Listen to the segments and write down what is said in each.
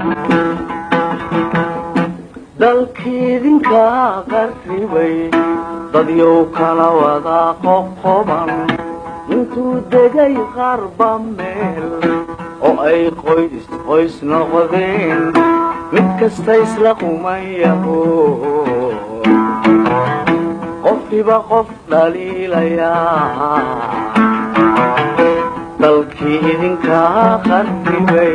dalkiidinka qarribay dadyow kala wada qoqoban intuu degay qarba meel oo ay qoys qoys noqdeen mid kasta isla qumayaho qofkiba qof dhaliilayaa dalkii idinkaa qarribay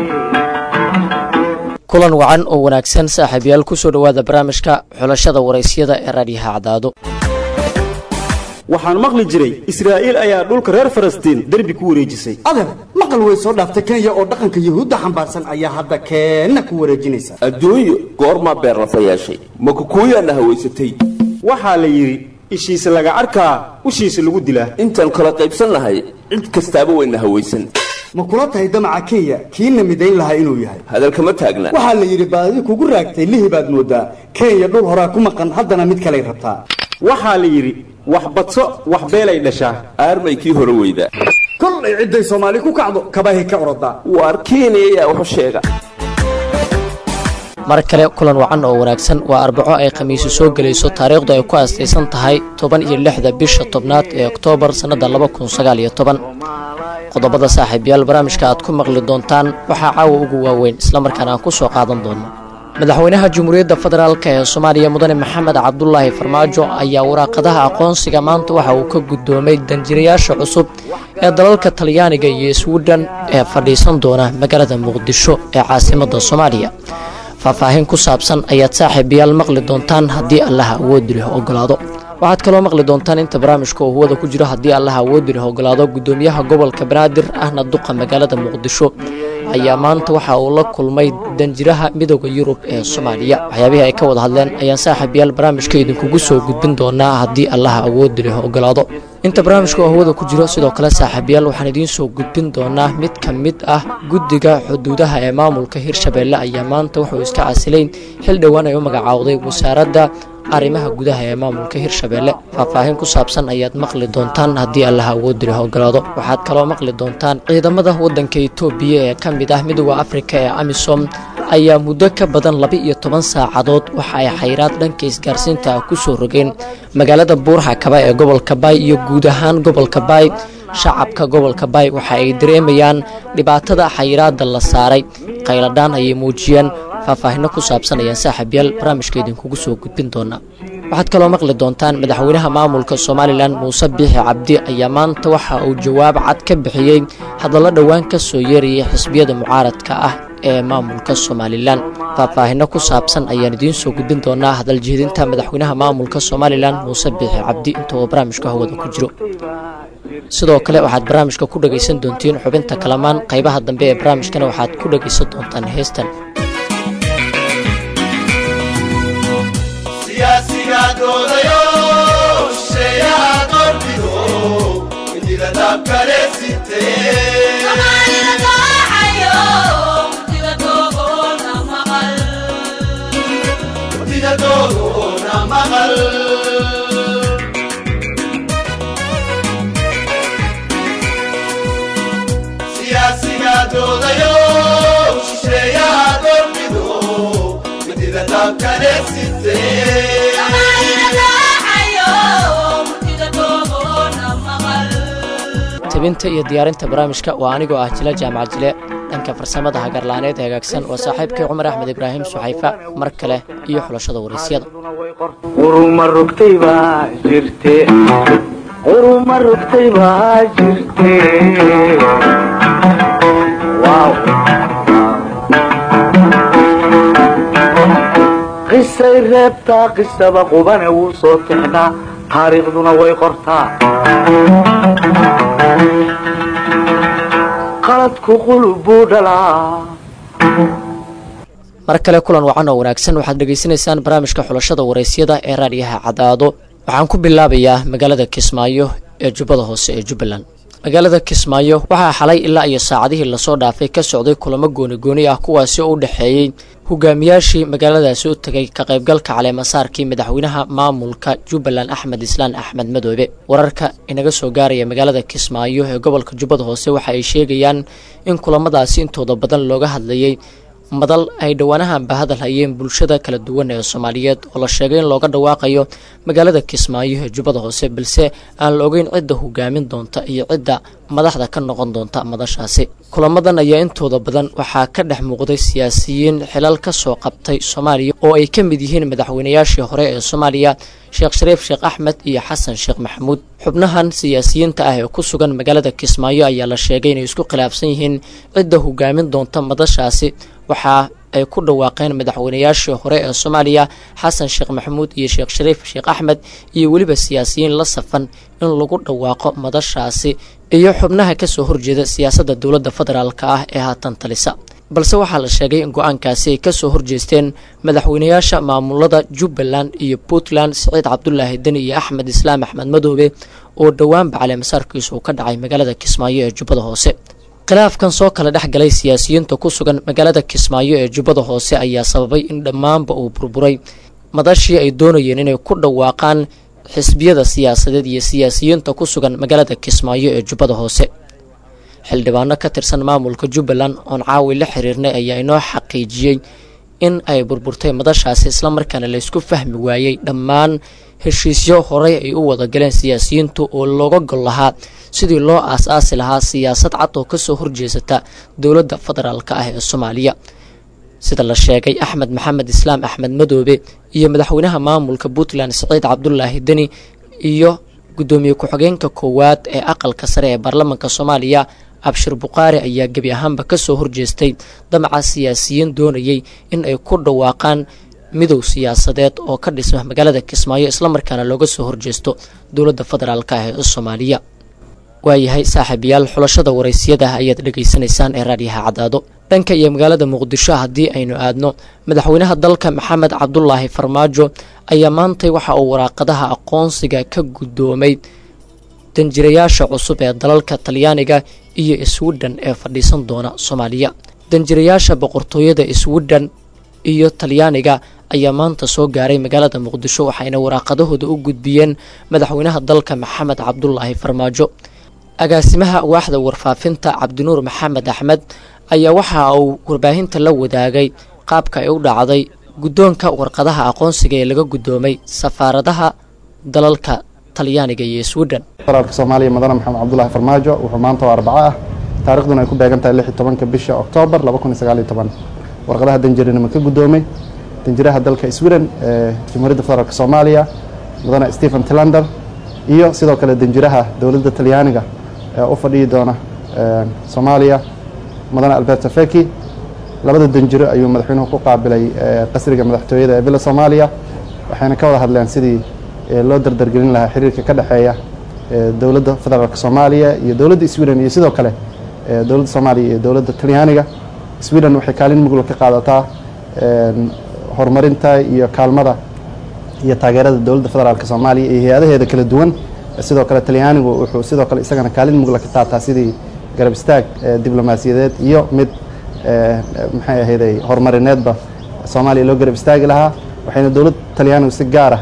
kulan wacan oo wanaagsan saaxiibayaal kusoo dhowaada barnaamijka xulashada waraysyada ee raadyaha cadaado waxaan maqli jiray israa'iil ayaa dhulka reer falastiin derbi ku wareejisay adeer maqal way soo dhaaftay kenya oo dhaqanka yuhuudda xambaarsan ayaa hadda keenna ku wareejinaysa adduunyo goormaa beerlafa yeeshay ma kukuuyaana hawaysatay waxaa la yidhi ishiisa laga arkaa ushiisa lagu dilaa intaan kala qaybsannahay cid kastaaba wayna hawaysan ma kula tahay damaca kenya kiina midayn lahaa inuu yahay hadalkama taagna waxaa la yidhi baadi kugu raagtay lihi baad moodaa kenya dhul horaa ku maqan haddana mid kalay rabtaa waxaa la yidhi wax badso wax beelay dhashaa aarmay kii hore weyda kollay cidday soomaali ku kacdo kabahay ka orodaa waar kenya ayaa waxu sheega mar kale kulan wacan oo wanaagsan waa arbaco ay khamiisu soo gelayso taariikhdu ay ku aastaysan tahay toban iyo lixda bisha tobnaad ee oktoobar sannadda laba kun sagaal iyo toban qodobada saaxiibayaal barnaamijka aad ku maqli doontaan waxaa caawa ugu waaweyn islamarkaana aan ku soo qaadan doono madaxweynaha jamhuuriyadda federaalk ee soomaaliya mudane maxamed cabdulaahi farmaajo ayaa waraaqadaha aqoonsiga maanta waxa uu ka guddoomay danjirayaasha cusub ee dalalka talyaaniga iyo swidhen ee fadhiisan doona magaalada muqdisho ee caasimadda soomaaliya faahfaahin ku saabsan ayaad saaxiibayaal maqli doontaan haddii allaha awoodi leh ogolaado waxaad kaloo maqli doontaan inta barnaamijka uu huwada ku jiro haddii allaha awoodi leh ogolaado guddoomiyaha gobolka banaadir ahna duqa magaalada muqdisho ayaa maanta waxa uu la kulmay danjiraha midooda yurub ee soomaaliya waxyaabihii ay ka wada hadleen ayaan saaxiibayaal barnaamijka idinkugu soo gudbin doonaa haddii allaha awoodi leh ogolaado inta barnaamijka oo hawada ku jiro sidoo kale saaxiibayaal waxaan idiin soo gudbin doonaa mid ka mid ah guddiga xuduudaha ee maamulka hirshabeelle ayaa maanta wuxuu iska casilayn xil dhowaan ay u magacaawday wasaaradda arrimaha gudaha ee maamulka hirshabeelle faahfaahin ku saabsan ayaad maqli doontaan haddii allaha awoodi leh ogolaado waxaad kaloo maqli doontaan ciidamada waddanka etoobiya ee ka mid ah midooda afrika ee amisom ayaa muddo ka badan laba iyo toban saacadood waxa ay xayraad dhanka isgaarsiinta ah ku soo rogeen magaalada buurxakaba ee gobolka baay iyo guud ahaan gobolka baay shacabka gobolka baay waxa ay dareemayaan dhibaatada xayiraadda la saaray qayladhaan ayay muujiyeen faahfaahinno ku saabsan ayaan saaxiibyaal barnaamijka idinkugu soo gudbin doonaa waxaad kaloo maqli doontaan madaxweynaha maamulka somalilan muuse biixi cabdi ayaa maanta waxa uu jawaab cad ka bixiyey hadallo dhowaan ka soo yeerayay xisbiyada mucaaradka ah ee maamulka somalilan faahfaahinno ku saabsan ayaan idiin soo gudbin doonaa hadaljeedinta madaxweynaha maamulka somalilan muuse biixi cabdi inta uu barnaamijka hawada ku jiro sidoo kale waxaad barnaamijka ku dhegaysan doontiin xubinta kalamaan qaybaha dambe ee barnaamijkana waxaad ku dhegaysan doontaan heestan tabinta iyo diyaarinta barnaamijka waa anigoo ah jila jaamac jile dhanka farsamada hagarlaaneed hagaagsan waa saaxiibkay cumar axmed ibraahim suxayfa mar kale iyo xulashada waraysyada quruma rugtay baa jirte quruma rugtay baa jirte qisay reebtaa qisaba qubane wuu soo tixnaa taariikhduna way qortaa qaladku qulub buu dhalaa mar kale kulan wacan oo wanaagsan waxaad dhegaysanaysaan barnaamijka xulashada waraysyada ee raadyaha cadaado waxaan ku bilaabayaa magaalada kismaayo ee jubbada hoose ee jubbaland magaalada kismaayo waxaa xalay ilaa iyo saacadihii lasoo dhaafay ka socday kulamo gooni-gooni ah kuwaasi oo u dhexeeyey hogaamiyaashii magaaladaasi u tegay ka qaybgalka caleemasaarkii madaxweynaha maamulka jubbaland axmed islaan axmed madoobe wararka inaga soo gaaraya magaalada kismaayo ee gobolka jubbada hoose waxa ay sheegayaan in kulamadaasi intooda badan looga hadlayay madal ay dhowaanahanba hadal hayeen bulshada kala duwan ee soomaaliyeed oo la sheegay in looga dhawaaqayo magaalada kismaayo ee jubbada hoose balse aan la ogeyn cidda hogaamin doonta iyo cidda madaxda ka noqon doonta madashaasi kulamadan ayaa intooda badan waxaa ka dhex muuqday siyaasiyiin xilal ka soo qabtay soomaaliya oo ay ka mid yihiin madaxweynayaashii hore ee soomaaliya sheekh shariif sheekh axmed iyo xasan sheekh maxamuud xubnahan siyaasiyiinta ah ee ku sugan magaalada kismaayo ayaa la sheegay inay isku khilaafsan yihiin cidda hogaamin doonta madashaasi waxaa ay ku dhawaaqeen madaxweynayaashii hore ee soomaaliya xasan sheekh maxamuud iyo sheekh shariif sheekh axmed iyo weliba siyaasiyiin la safan in lagu dhawaaqo madashaasi iyo xubnaha kasoo horjeeda siyaasadda dowladda federaalka ah ee haatan talisa balse waxaa la sheegay in go-aankaasi ay kasoo horjeesteen madaxweynayaasha maamulada jubbaland iyo puntland siciid cabdulaahi deni iyo axmed islaam axmed madoobe oo dhowaanba caleemasaarkiisu uu ka dhacay magaalada kismaayo ee jubbada hoose khilaafkan soo kala dhex galay siyaasiyiinta ku sugan magaalada kismaayo ee jubbada hoose ayaa sababay in dhammaanba uu burburay madashii ay doonayeen inay ku dhawaaqaan xisbiyada siyaasadeed iyo siyaasiyiinta ku sugan magaalada kismaayo ee jubbada hoose xildhibaano ka tirsan maamulka jubbaland oon caawi la xiriirnay ayaa inoo xaqiijiyey in ay burburtay madashaasi islamarkaana laysku fahmi waayey dhammaan heshiisyo horey ay u wada galeen siyaasiyiintu oo looga gol lahaa sidii loo aas-aasi lahaa siyaasad cad oo kasoo horjeesata dowladda federaalka ah ee soomaaliya sida la sheegay axmed maxamed islaam axmed madoobe iyo madaxweynaha maamulka puntland siciid cabdulaahi deni iyo guddoomiye ku-xigeenka koowaad ee aqalka sare ee baarlamaanka soomaaliya abshir bukhaari ayaa gebi ahaanba kasoo horjeestay damaca siyaasiyiin doonayay in ay ku dhawaaqaan midow siyaasadeed oo ka dhisma magaalada kismaayo islamarkaana looga soo horjeesto dowladda federaalka ah ee soomaaliya waayahay saaxiibayaal xulashada waraysiyada ayaad dhegaysanaysaan ee raadyaha caddaado dhanka iyo magaalada muqdisho haddii aynu aadno madaxweynaha dalka maxamed cabdulaahi farmaajo ayaa maantay waxa uu waraaqadaha aqoonsiga ka guddoomay danjirayaasha cusub ee dalalka talyaaniga iyo swidhen ee fadhiisan doona soomaaliya danjirayaasha boqortooyada swidhen iyo talyaaniga ayaa maanta soo gaaray magaalada muqdisho waxayna waraaqadahooda u gudbiyeen madaxweynaha dalka maxamed cabdulaahi farmaajo agaasimaha waaxda warfaafinta cabdinuur maxamed axmed ayaa waxa uu warbaahinta la wadaagay qaabka ay u dhacday guddoonka warqadaha aqoonsiga ee laga guddoomay safaaradaha dalalka talyaaniga iyo swidhen federaalka soomaaliya mudane maxamed cabdulaahi farmaajo wuxuu maanta oo arbaco ah taarikhduna ay ku beegan tahay lix iyo tobanka bisha oktoobar laba kun iyo sagaal iyo toban warqadaha danjirinimo ka guddoomay danjiraha dalka sweden ee jamhuuriyadda federaalk soomaaliya mudane stephen tilander iyo sidoo kale danjiraha dowladda talyaaniga ee u fadhiyi doona soomaaliya mudane alberto feki labada danjiro ayuu madaxweynuhu ku qaabilay qasriga madaxtooyada ee villa soomaaliya waxayna ka wada hadleen sidii loo dardargelin lahaa xiriirka ka dhexeeya dowladda federaalk soomaaliya iyo dowladda sweden iyo sidoo kale dowladda soomaaliya iyo dowladda talyaaniga sweden waxay kaalin mugla ka qaadataa horumarinta iyo kaalmada iyo taageerada dowladda federaalk soomaaliya iyo hay-adaheeda kala duwan sidoo kale talyaanigu wuxuu sidoo kale isagana kaalin mugla ka qaataa sidii garab istaag diblomaasiyadeed iyo mid maxay ahayday horumarineedba soomaaliya loo garab istaagi lahaa waxayna dowladda talyaanigu si gaara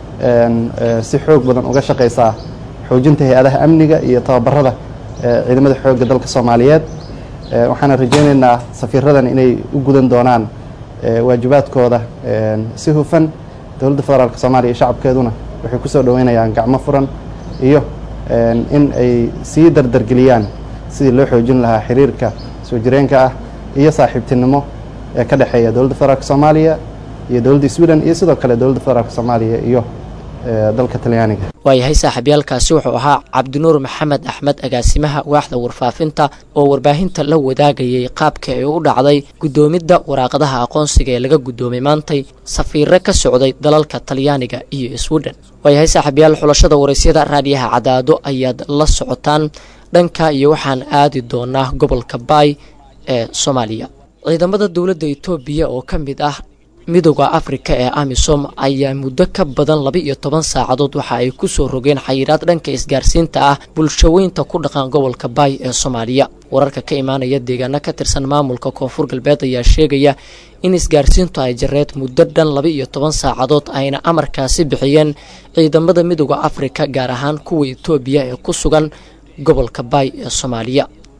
si xoog badan uga shaqaysaa xoojinta hay-adaha amniga iyo tababarada ciidamada xoogga dalka soomaaliyeed waxaana rajaynaynaa safiiradan inay u gudan doonaan waajibaadkooda si hufan dowladda federaalk soomaaliya iyo shacabkeeduna waxay ku soo dhoweynayaan gacmo furan iyo in ay sii dardargeliyaan sidii loo xoojin lahaa xiriirka soo jireenka ah iyo saaxiibtinimo ee ka dhexeeya dowladda federaalk soomaaliya iyo dowladda sweden iyo sidoo kale dowladda federaalk soomaaliya iyo dalka talyaaniga waayahay saaxiibyaalkaasi wuxuu ahaa cabdinuur maxamed axmed agaasimaha waaxda warfaafinta oo warbaahinta la wadaagayay qaabka ay u dhacday guddoomidda waraaqadaha aqoonsiga ee laga guddoomay maantay safiiro ka socday dalalka talyaaniga iyo sweden waayahay saaxiibyaal xulashada waraysyada raadiyaha cadaado ayaad la socotaan dhanka iyo waxaan aadi doonaa gobolka baay ee soomaaliya ciidamada dowladda etoobiya oo ka mid ah midooda afrika ee amisom ayaa muddo ka badan laba iyo toban saacadood waxa ay ku soo rogeen xayiraad dhanka isgaarsiinta ah bulshaweynta ku dhaqan gobolka baay ee soomaaliya wararka ka imaanaya deegaano ka tirsan maamulka koonfur galbeed ayaa sheegaya in isgaarsiintu ay jareed muddo dhan laba iyo toban saacadood ayna amarkaasi bixiyeen ciidamada midooda afrika gaar ahaan kuwa etoobiya ee ku sugan gobolka baay ee soomaaliya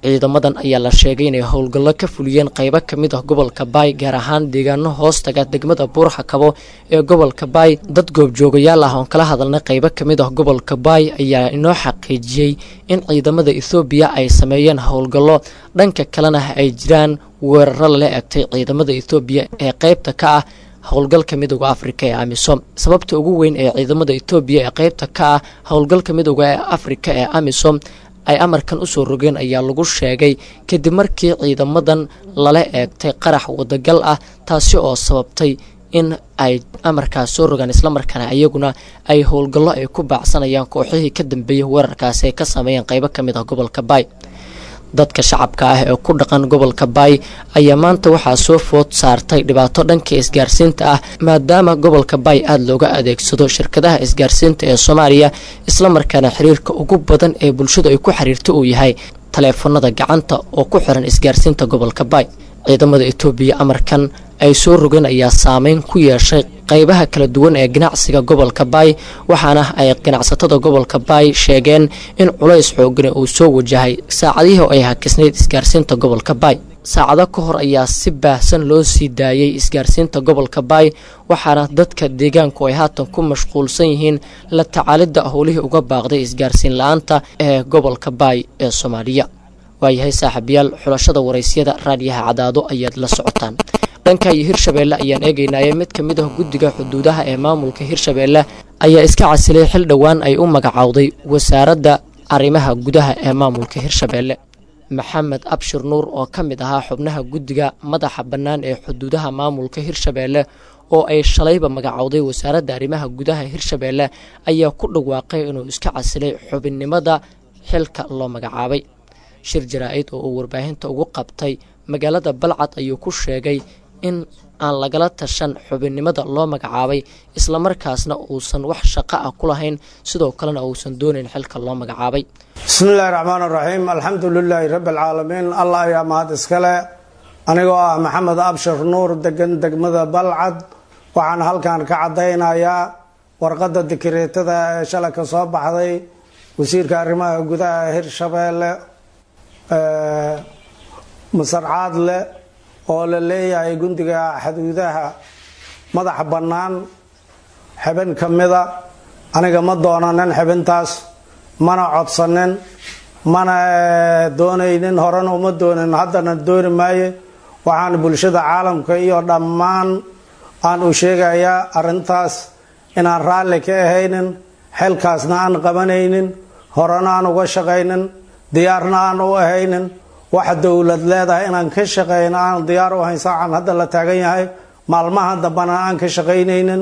ciidamadan ayaa la sheegay inay howlgallo ka fuliyeen qaybo ka mid ah gobolka baay gaar ahaan deegaano hoostaga degmada buurxa kabo ee gobolka baay dad goobjoogayaal ah oon kala hadalnay qaybo ka mid ah gobolka baay ayaa inoo xaqiijiyey in ciidamada ethoobiya ay sameeyeen howlgallo dhanka kalena ay jiraan weeraro lala egtay ciidamada ethoobiya ee qaybta ka ah howlgalka midooda afrika ee amisom sababta ugu weyn ee ciidamada etoobiya ee qaybta ka ah howlgalka midooda ee afrika ee amisom ay amarkan usoo rogeen ayaa lagu sheegay kadib markii ciidamadan lala eegtay qarax wadagal ah taasi oo sababtay in ay amarkaas soo rogaan islamarkaana iyaguna ay howlgallo ay ku baacsanayaan kooxihii ka dambeeyay weerarkaasi ay ka sameeyeen qaybo ka mid ah gobolka baay dadka shacabka ah ee ku dhaqan gobolka baay ayaa maanta waxaa soo food saartay dhibaato dhanka isgaarsiinta ah maadaama gobolka baay aada looga adeegsado shirkadaha isgaarsiinta ee soomaaliya islamarkaana xiriirka ugu badan ee bulshadu ay ku xiriirto uu yahay taleefanada gacanta oo ku xiran isgaarsiinta gobolka baay ciidamada etoobiya amarkan ay soo rogeen ayaa saameyn ku yeeshay qaybaha kala duwan ee ganacsiga gobolka baay waxaana ay ganacsatada gobolka baay sheegeen in culays xoogani uu soo wajahay saacadihii ay hakisnayd isgaarsiinta gobolka baay saacado ka hor ayaa si baahsan loo sii daayay isgaarsiinta gobolka baay waxaana dadka deegaanku ay haatan ku mashquulsan yihiin la tacaalidda howlihii uga baaqday isgaarsiin la-aanta ee gobolka baay ee soomaaliya waayahay saaxiibayaal xulashada waraysyada raadiyaha cadaado ayaad la socotaan dhanka iyo hirshabeelle ayaan eegaynaaye mid ka mid ah guddiga xuduudaha ee maamulka hirshabeelle ayaa iska casilay xil dhowaan ay u magacowday wasaaradda arrimaha gudaha ee maamulka hirshabeelle maxamed abshir nuur oo ka mid ahaa xubnaha guddiga madaxa bannaan ee xuduudaha maamulka hirshabeelle oo ay shalayba magacowday wasaaradda arrimaha gudaha hirshabeelle ayaa ku dhawaaqay inuu iska casilay xubinnimada xilka loo magacaabay shir jaraa-id oo uu warbaahinta ugu qabtay magaalada balcad ayuu ku sheegay in aan lagala tashan xubinnimada loo magacaabay islamarkaasna uusan wax shaqo ah ku lahayn sidoo kalena uusan doonayn xilka loo magacaabay bismillahi raxmaan raxiim alxamdu lilaahi rabbi alcaalamiin allah ayaa mahad iskale anigoo ah maxamed abshir nuur degan degmada balcad waxaan halkan ka cadaynayaa warqadda dikreetada ee shalay ka soo baxday wasiirka arrimaha gudaha hirshabeelle masarcaad leh oo la leeyahay gundiga xuduudaha madaxa bannaan xibin ka mida aniga ma doonanin xibintaas mana codsanin mana doonaynin horena uma doonin haddana dooni maaye waxaan bulshada caalamka iyo dhammaan aan u sheegayaa arrintaas inaan raalli ka ahaynin xilkaasna aan qabanaynin horena aan uga shaqaynin diyaarna aan u ahaynin waxa dowlad leedahay inaan ka shaqeyno aan diyaar u ahayn saacan hadda la taagan yahay maalmaha dambana aan ka shaqaynaynin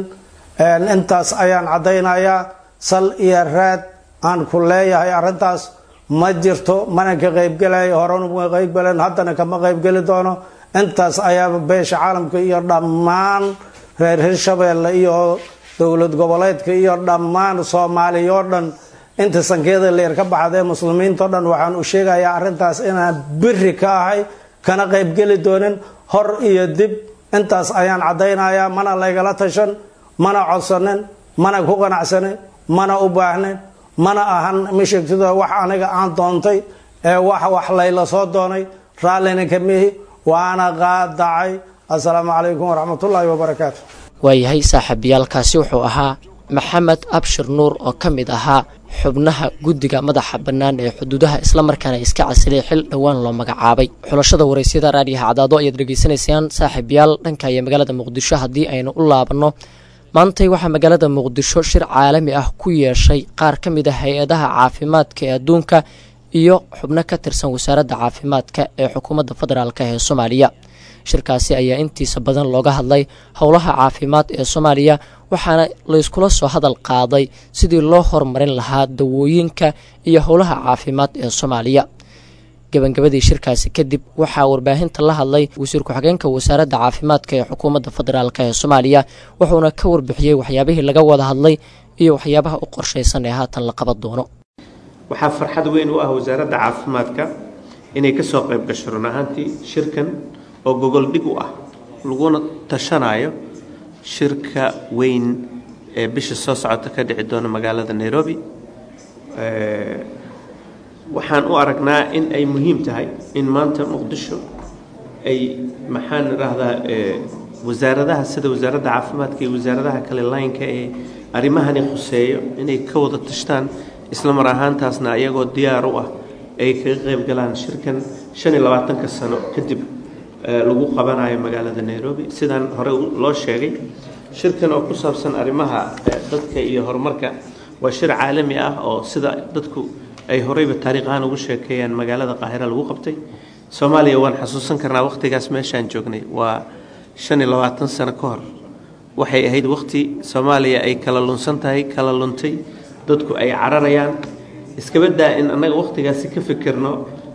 intaas ayaan caddaynayaa sal iyo raad aan ku leeyahay arrintaas ma jirto mana ka qaybgelayo horena ma qaybgelen haddana kama qaybgeli doono intaas ayaa beesha caalamka iyo dhammaan reer hirshabeelle iyo dowlad goboleedka iyo dhammaan soomaaliya oo dhan inta sankeeda leer ka baxdee muslimiinto dhan waxaan u sheegayaa arrintaas inaan biri ka ahay kana qaybgeli doonin hor iyo dib intaas ayaan caddaynayaa mana laygala tashan mana codsanin mana ku qanacsanin mana u baahnin mana ahan mashegtida wax aniga aan doontay ee wax wax layla soo doonay raallina ka mihi waana qaadacay assalaamu calaykum waraxmatullaahi wabarakaatu waayahay saaxiibayaalkaasi wuxuu ahaa maxamed abshir nuur oo ka mid ahaa xubnaha guddiga madaxa bannaan ee xuduudaha islamarkaana iska casilay xil dhowaan loo magacaabay xulashada waraysyada raadiyaha cadaado ayaad dhegaysanaysaan saaxiibayaal dhanka iyo magaalada muqdisho haddii aynu u laabanno maantay waxaa magaalada muqdisho shir caalami ah ku yeeshay qaar ka mid ah hay-adaha caafimaadka ee adduunka iyo xubno ka tirsan wasaaradda caafimaadka ee xukuumadda federaalk ee soomaaliya shirkaasi ayaa intiisa badan looga hadlay howlaha caafimaad ee soomaaliya waxaana layskula soo hadal qaaday sidii loo horumarin lahaa dawooyinka iyo howlaha caafimaad ee soomaaliya gabagabadii shirkaasi kadib waxaa warbaahinta la hadlay wasiir ku-xigeenka wasaaradda caafimaadka ee xukuumadda federaalk ee soomaaliya wuxuuna ka warbixiyey waxyaabihii laga wada hadlay iyo waxyaabaha u qorshaysan ee haatan la qaban doono waxaa farxad weyn u ah wasaaradda caafimaadka inay kasoo qayb gasho run ahaantii shirkan oo gogol dhig u ah laguna tashanayo shirka weyn ee bisha soo socota ka dhici doona magaalada nairobi waxaan u aragnaa in ay muhiim tahay in maanta muqdisho ay maxaan idhaahdaa wasaaradaha sida wasaaradda caafimaadka iyo wasaaradaha kale laynka ee arrimahani khuseeyo inay ka wada tashtaan isla mar ahaantaasna ayagoo diyaar u ah ay kaga qayb galaan shirkan shan iyo labaatanka sano kadib lagu qabanayo magaalada nairobi sidaan hore loo sheegay shirkan oo ku saabsan arrimaha dadka iyo horumarka waa shir caalami ah oo sida dadku ay horeyba taariikh ahaan ugu sheekeeyaan magaalada qaahira lagu qabtay soomaaliya waan xasuusan karnaa wakhtigaas meeshaan joognay waa shan iyo labaatan sano ka hor waxay ahayd wakhti soomaaliya ay kala lunsan tahay kala luntay dadku ay cararayaan iskaba daa in annaga wakhtigaasi ka fikirno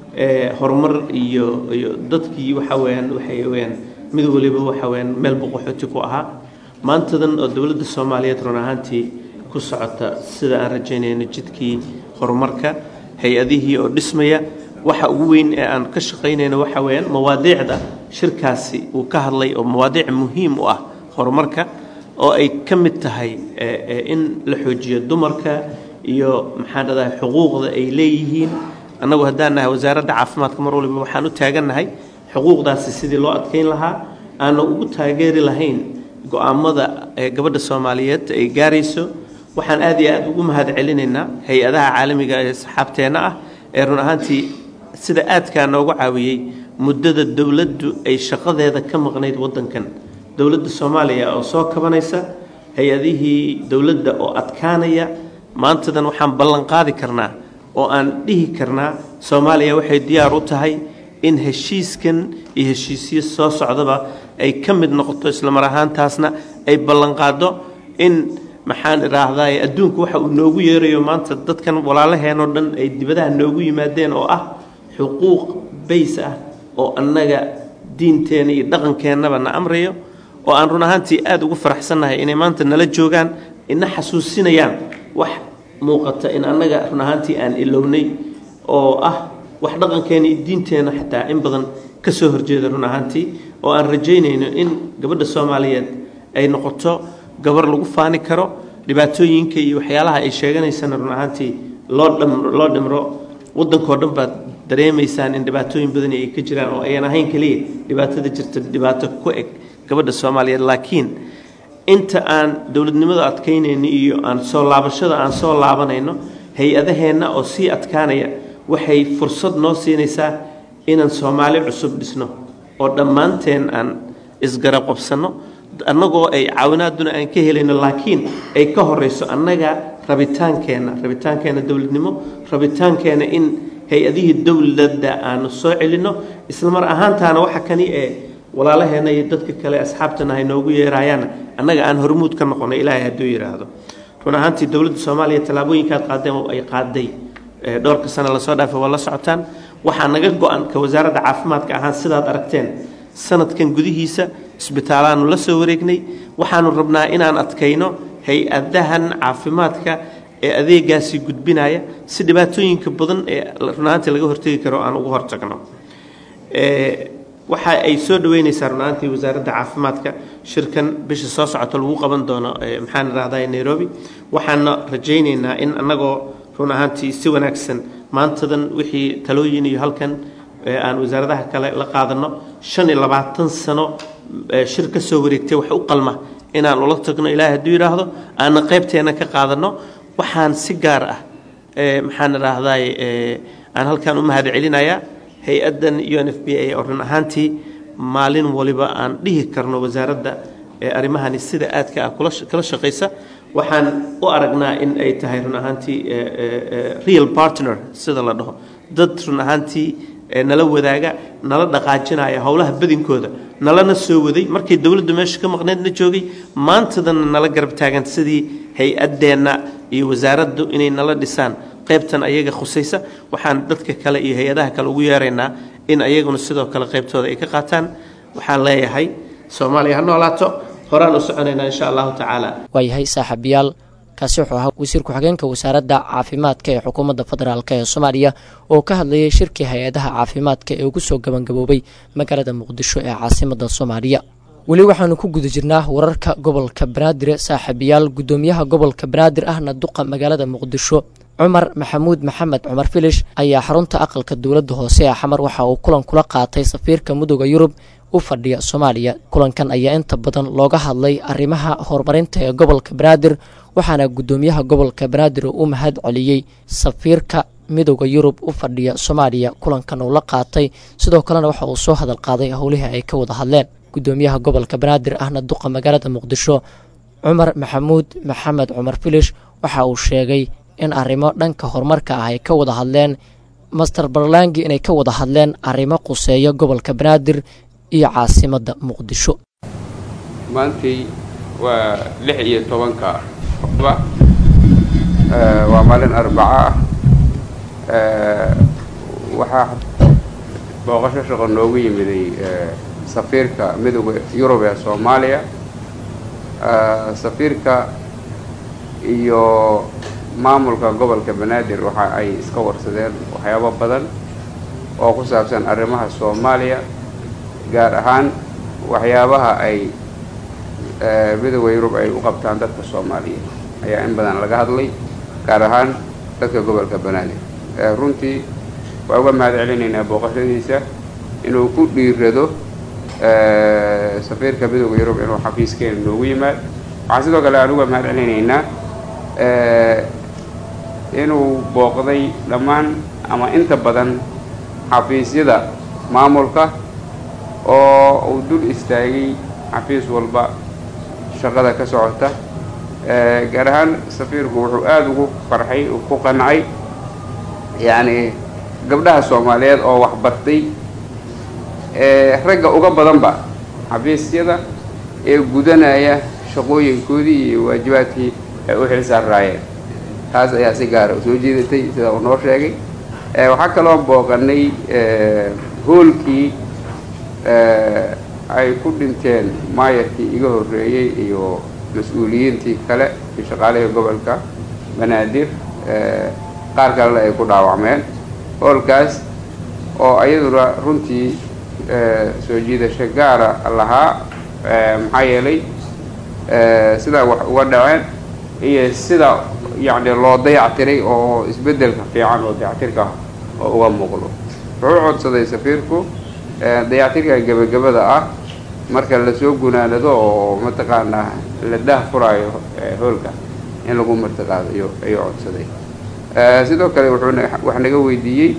horumar iyo iyo dadkii waxa weyaan waxay weyaan mid waliba waxa weyaan meel boqoxooti ku ahaa maantadan oo dowladda soomaaliyeed run ahaantii ku socota sida aan rajaynayno jidkii horumarka hay-adihii oo dhismaya waxa ugu weyn ee aan ka shaqaynayno waxa weeyaan mawaadiicda shirkaasi uu ka hadlay oo mawaadiic muhiim u ah horumarka oo ay ka mid tahay in la xoojiyo dumarka iyo maxaan dhadahay xuquuqda ay leeyihiin annagu haddaan nahay wasaaradda caafimaadka mar waliba waxaan u taagannahay xuquuqdaasi sidii loo adkayn lahaa aana ugu taageeri lahayn go-aamada gabadha soomaaliyeed ay gaarayso waxaan aad iyo aad ugu mahad celinaynaa hay-adaha caalamiga ee saxaabteenna ah ee run ahaantii sida aadkaa noogu caawiyey muddada dowladdu ay shaqadeeda ka maqnayd waddankan dowladda soomaaliya oo soo kabanaysa hay-adihii dowladda oo adkaanaya maantadan waxaan ballanqaadi karnaa oo aan dhihi karnaa soomaaliya waxay diyaar u tahay in heshiiskan iyo heshiisyo soo socdaba ay ka mid noqoto islamar ahaantaasna ay ballanqaado in maxaan idhaahdaa adduunku waxa uu noogu yeerayo maanta dadkan walaalaheenoo dhan ay dibadaha noogu yimaadeen oo ah xuquuq bays ah oo annaga diinteenna iyo dhaqankeennaba na amrayo oo aan run ahaantii aada ugu faraxsannahay inay maanta nala joogaan ina xasuusinayaan wax muuqata in annaga run ahaantii aan ilownay oo ah wax dhaqankeena iyo diinteenna xataa in badan ka soo horjeeda run ahaantii oo aan rajaynayno in gabadha soomaaliyeed ay noqoto gabar lagu faani karo dhibaatooyinka iyo waxyaalaha ay sheeganaysana run ahaantii loo dham loo dhimro waddankao dhan baad dareemaysaan in dhibaatooyin badani ay ka jiraan oo ayan ahayn keliya dhibaatada jirta dhibaato ku eg gabadha soomaaliyeed laakiin inta aan dowladnimada adkaynayno iyo aan soo laabashada aan soo laabanayno hay-adaheenna oo sii adkaanaya waxay fursad noo siinaysaa inaan soomaali cusub dhisno oo dhammaanteen aan isgarab qabsanno annagoo ay caawinaaduna aan ka helayno laakiin ay ka horeyso annaga rabitaankeenna rabitaankeenna dowladnimo rabitaankeenna in hay-adihii dowladda aanu soo celinno islamar ahaantaana waxa kani ee walaalaheenna iyo dadka kale asxaabtana ay noogu yeerayaanna annaga aan hormuud ka noqono ilaahay hadduu yidhaahdo run ahaantii dowladda soomaaliya tallaabooyinkaad qaadeen oo ay qaaday dhowrka sano lasoo dhaafay waa la socotaan waxaa naga go-an ka wasaaradda caafimaadka ahaan sidaad aragteen sanadkan gudihiisa isbitaalaanu la soo wareegnay waxaanu rabnaa inaan adkayno hay-adahan caafimaadka ee adeegaasi gudbinaya si dhibaatooyinka badan ee runaantii laga hortegi karo aan uga hortagno waxa ay soo dhaweyneysaa runaantii wasaaradda caafimaadka shirkan bisha soo socota lagu qaban doono maxaan idhahdaa nairobi waxaana rajayneynaa in annagoo run ahaantii si wanaagsan maantadan wixii talooyin iyo halkan aan wasaaradaha kale la qaadano shan iyo labaatan sano shir ka soo wareegtay wax u qalma inaan ula tagno ilaahay hadduu yidhaahdo aanna qaybteena ka qaadano waxaan si gaar ah maxaan idhaahdaa aan halkan u mahad celinayaa hay-addan u n f b a oo run ahaantii maalin waliba aan dhihi karno wasaaradda arrimahani sida aadka ah kala shaqaysa waxaan u aragnaa in ay tahay run ahaantii real partner sida la dhaho dad run ahaantii nala wadaaga nala dhaqaajinaya howlaha badinkooda nalana soo waday markay dowladdu meesha ka maqneedna joogay maantadana nala garab taagan sidii hay-addeenna iyo wasaaraddu inay nala dhisaan qaybtan ayaga khusaysa waxaan dadka kale iyo hay-adaha kale ugu yeeraynaa in ayaguna sidoo kale qaybtooda ay ka qaataan waxaan leeyahay soomaaliya ha noolaato horaan u soconaynaa insha allahu tacaala waayahay saaxiibayaal kaasi wuxuu ahaa wasiir ku-xigeenka wasaaradda caafimaadka ee xukuumadda federaalk ee soomaaliya oo ka hadlayay shirkii hay-adaha caafimaadka ee ugu soo gabangaboobay magaalada muqdisho ee caasimadda soomaaliya weli waxaanu ku guda jirnaa wararka gobolka banaadir saaxiibayaal guddoomiyaha gobolka banaadir ahna duqa magaalada muqdisho cumar maxamuud maxamed cumar filish ayaa xarunta aqalka dowladda hoose ee xamar waxa uu kulan kula qaatay safiirka midooda yurub u fadhiya soomaaliya kulankan ayaa inta badan looga hadlay arrimaha horumarinta ee gobolka banaadir waxaana guddoomiyaha gobolka banaadir uu u mahad celiyey safiirka midooda yurub u fadhiya soomaaliya kulankan uu la qaatay sidoo kalena waxa uu soo hadal qaaday howlihii ay ka wada hadleen guddoomiyaha gobolka banaadir ahna duqa magaalada muqdisho cumar maxamuud maxamed cumar filish waxa uu sheegay in arrimo dhanka horumarka ah ay ka wada hadleen master barlangi inay ka wada hadleen arrimo quseeya gobolka banaadir iyo caasimadda muqdisho maantii waa lix iyo tobanka octoba waa maalin arbaco ah waxaa booqasho shaqo noogu yimiday safiirka midooda yurub ee soomaaliya safiirka iyo maamulka gobolka banaadir waxa ay iska warsadeen waxyaabo badan oo ku saabsan arrimaha soomaaliya gaar ahaan waxyaabaha ay midooda yurub ay u qabtaan dadka soomaaliyeed ayaa in badan laga hadlay gaar ahaan dadka gobolka banaadir runtii waa uga mahad celinaynaa booqashadiisa inuu ku dhiirado safiirka midooda yurub inuu xafiiskeena noogu yimaad waxaan sidoo kale aan uga mahad celinaynaa inuu booqday dhammaan ama inta badan xafiisyada maamulka oo uu dul istaagay xafiis walba shaqada ka socota gaar ahaan safiirku wuxuu aada ugu farxay ku qancay yacni gabdhaha soomaaliyeed oo waxbartay ragga uga badanba xafiisyada ee gudanaya shaqooyinkoodii iyo waajibaadkii ay u xil saarraayeen taas ayaa si gaara u soo jeedatay sida uu noo sheegay waxaa kaloo booqanay hoolkii ay ku dhinteen maayarkii iga horreeyey iyo mas-uuliyiintii kale iyo shaqaalihii gobolka banaadir qaar kalena ay ku dhaawacmeen hoolkaas oo ayaduna runtii soo jiidasho gaara lahaa maxaa yeelay sidaa wax uga dhaceen iyo sida yacni loo dayactiray oo isbeddelka fiican oo dayactirka oo uga muuqdo wuxuu codsaday safiirku dayactirka gebagabada ah marka lasoo gunaanado oo mataqaanaa la daah furaayo hoolka in lagu martiqaado iyo ayuu codsaday sidoo kale wuxuu wax naga weydiiyey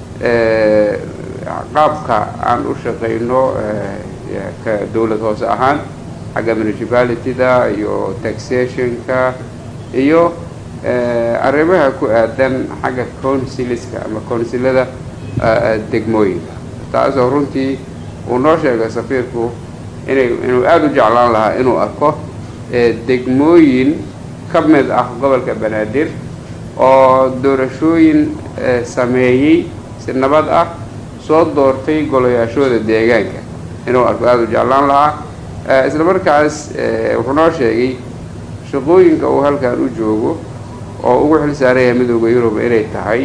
qaabka aan u shaqayno ka dowlad hoose ahaan xagga municipalityda iyo taxationka iyo arrimaha ku aadan xagga counciliska ama counsilada degmooyinka taasoo runtii uu noo sheegay safiirku inay inuu aada u jeclaan lahaa inuu arko degmooyin ka mid ah gobolka banaadir oo doorashooyin sameeyey si nabad ah soo doortay golayaashooda deegaanka inuu arko aada u jeclaan lahaa isla markaas wuxuu noo sheegay shaqooyinka uu halkan u joogo oo ugu xil saaraya midooda yurub inay tahay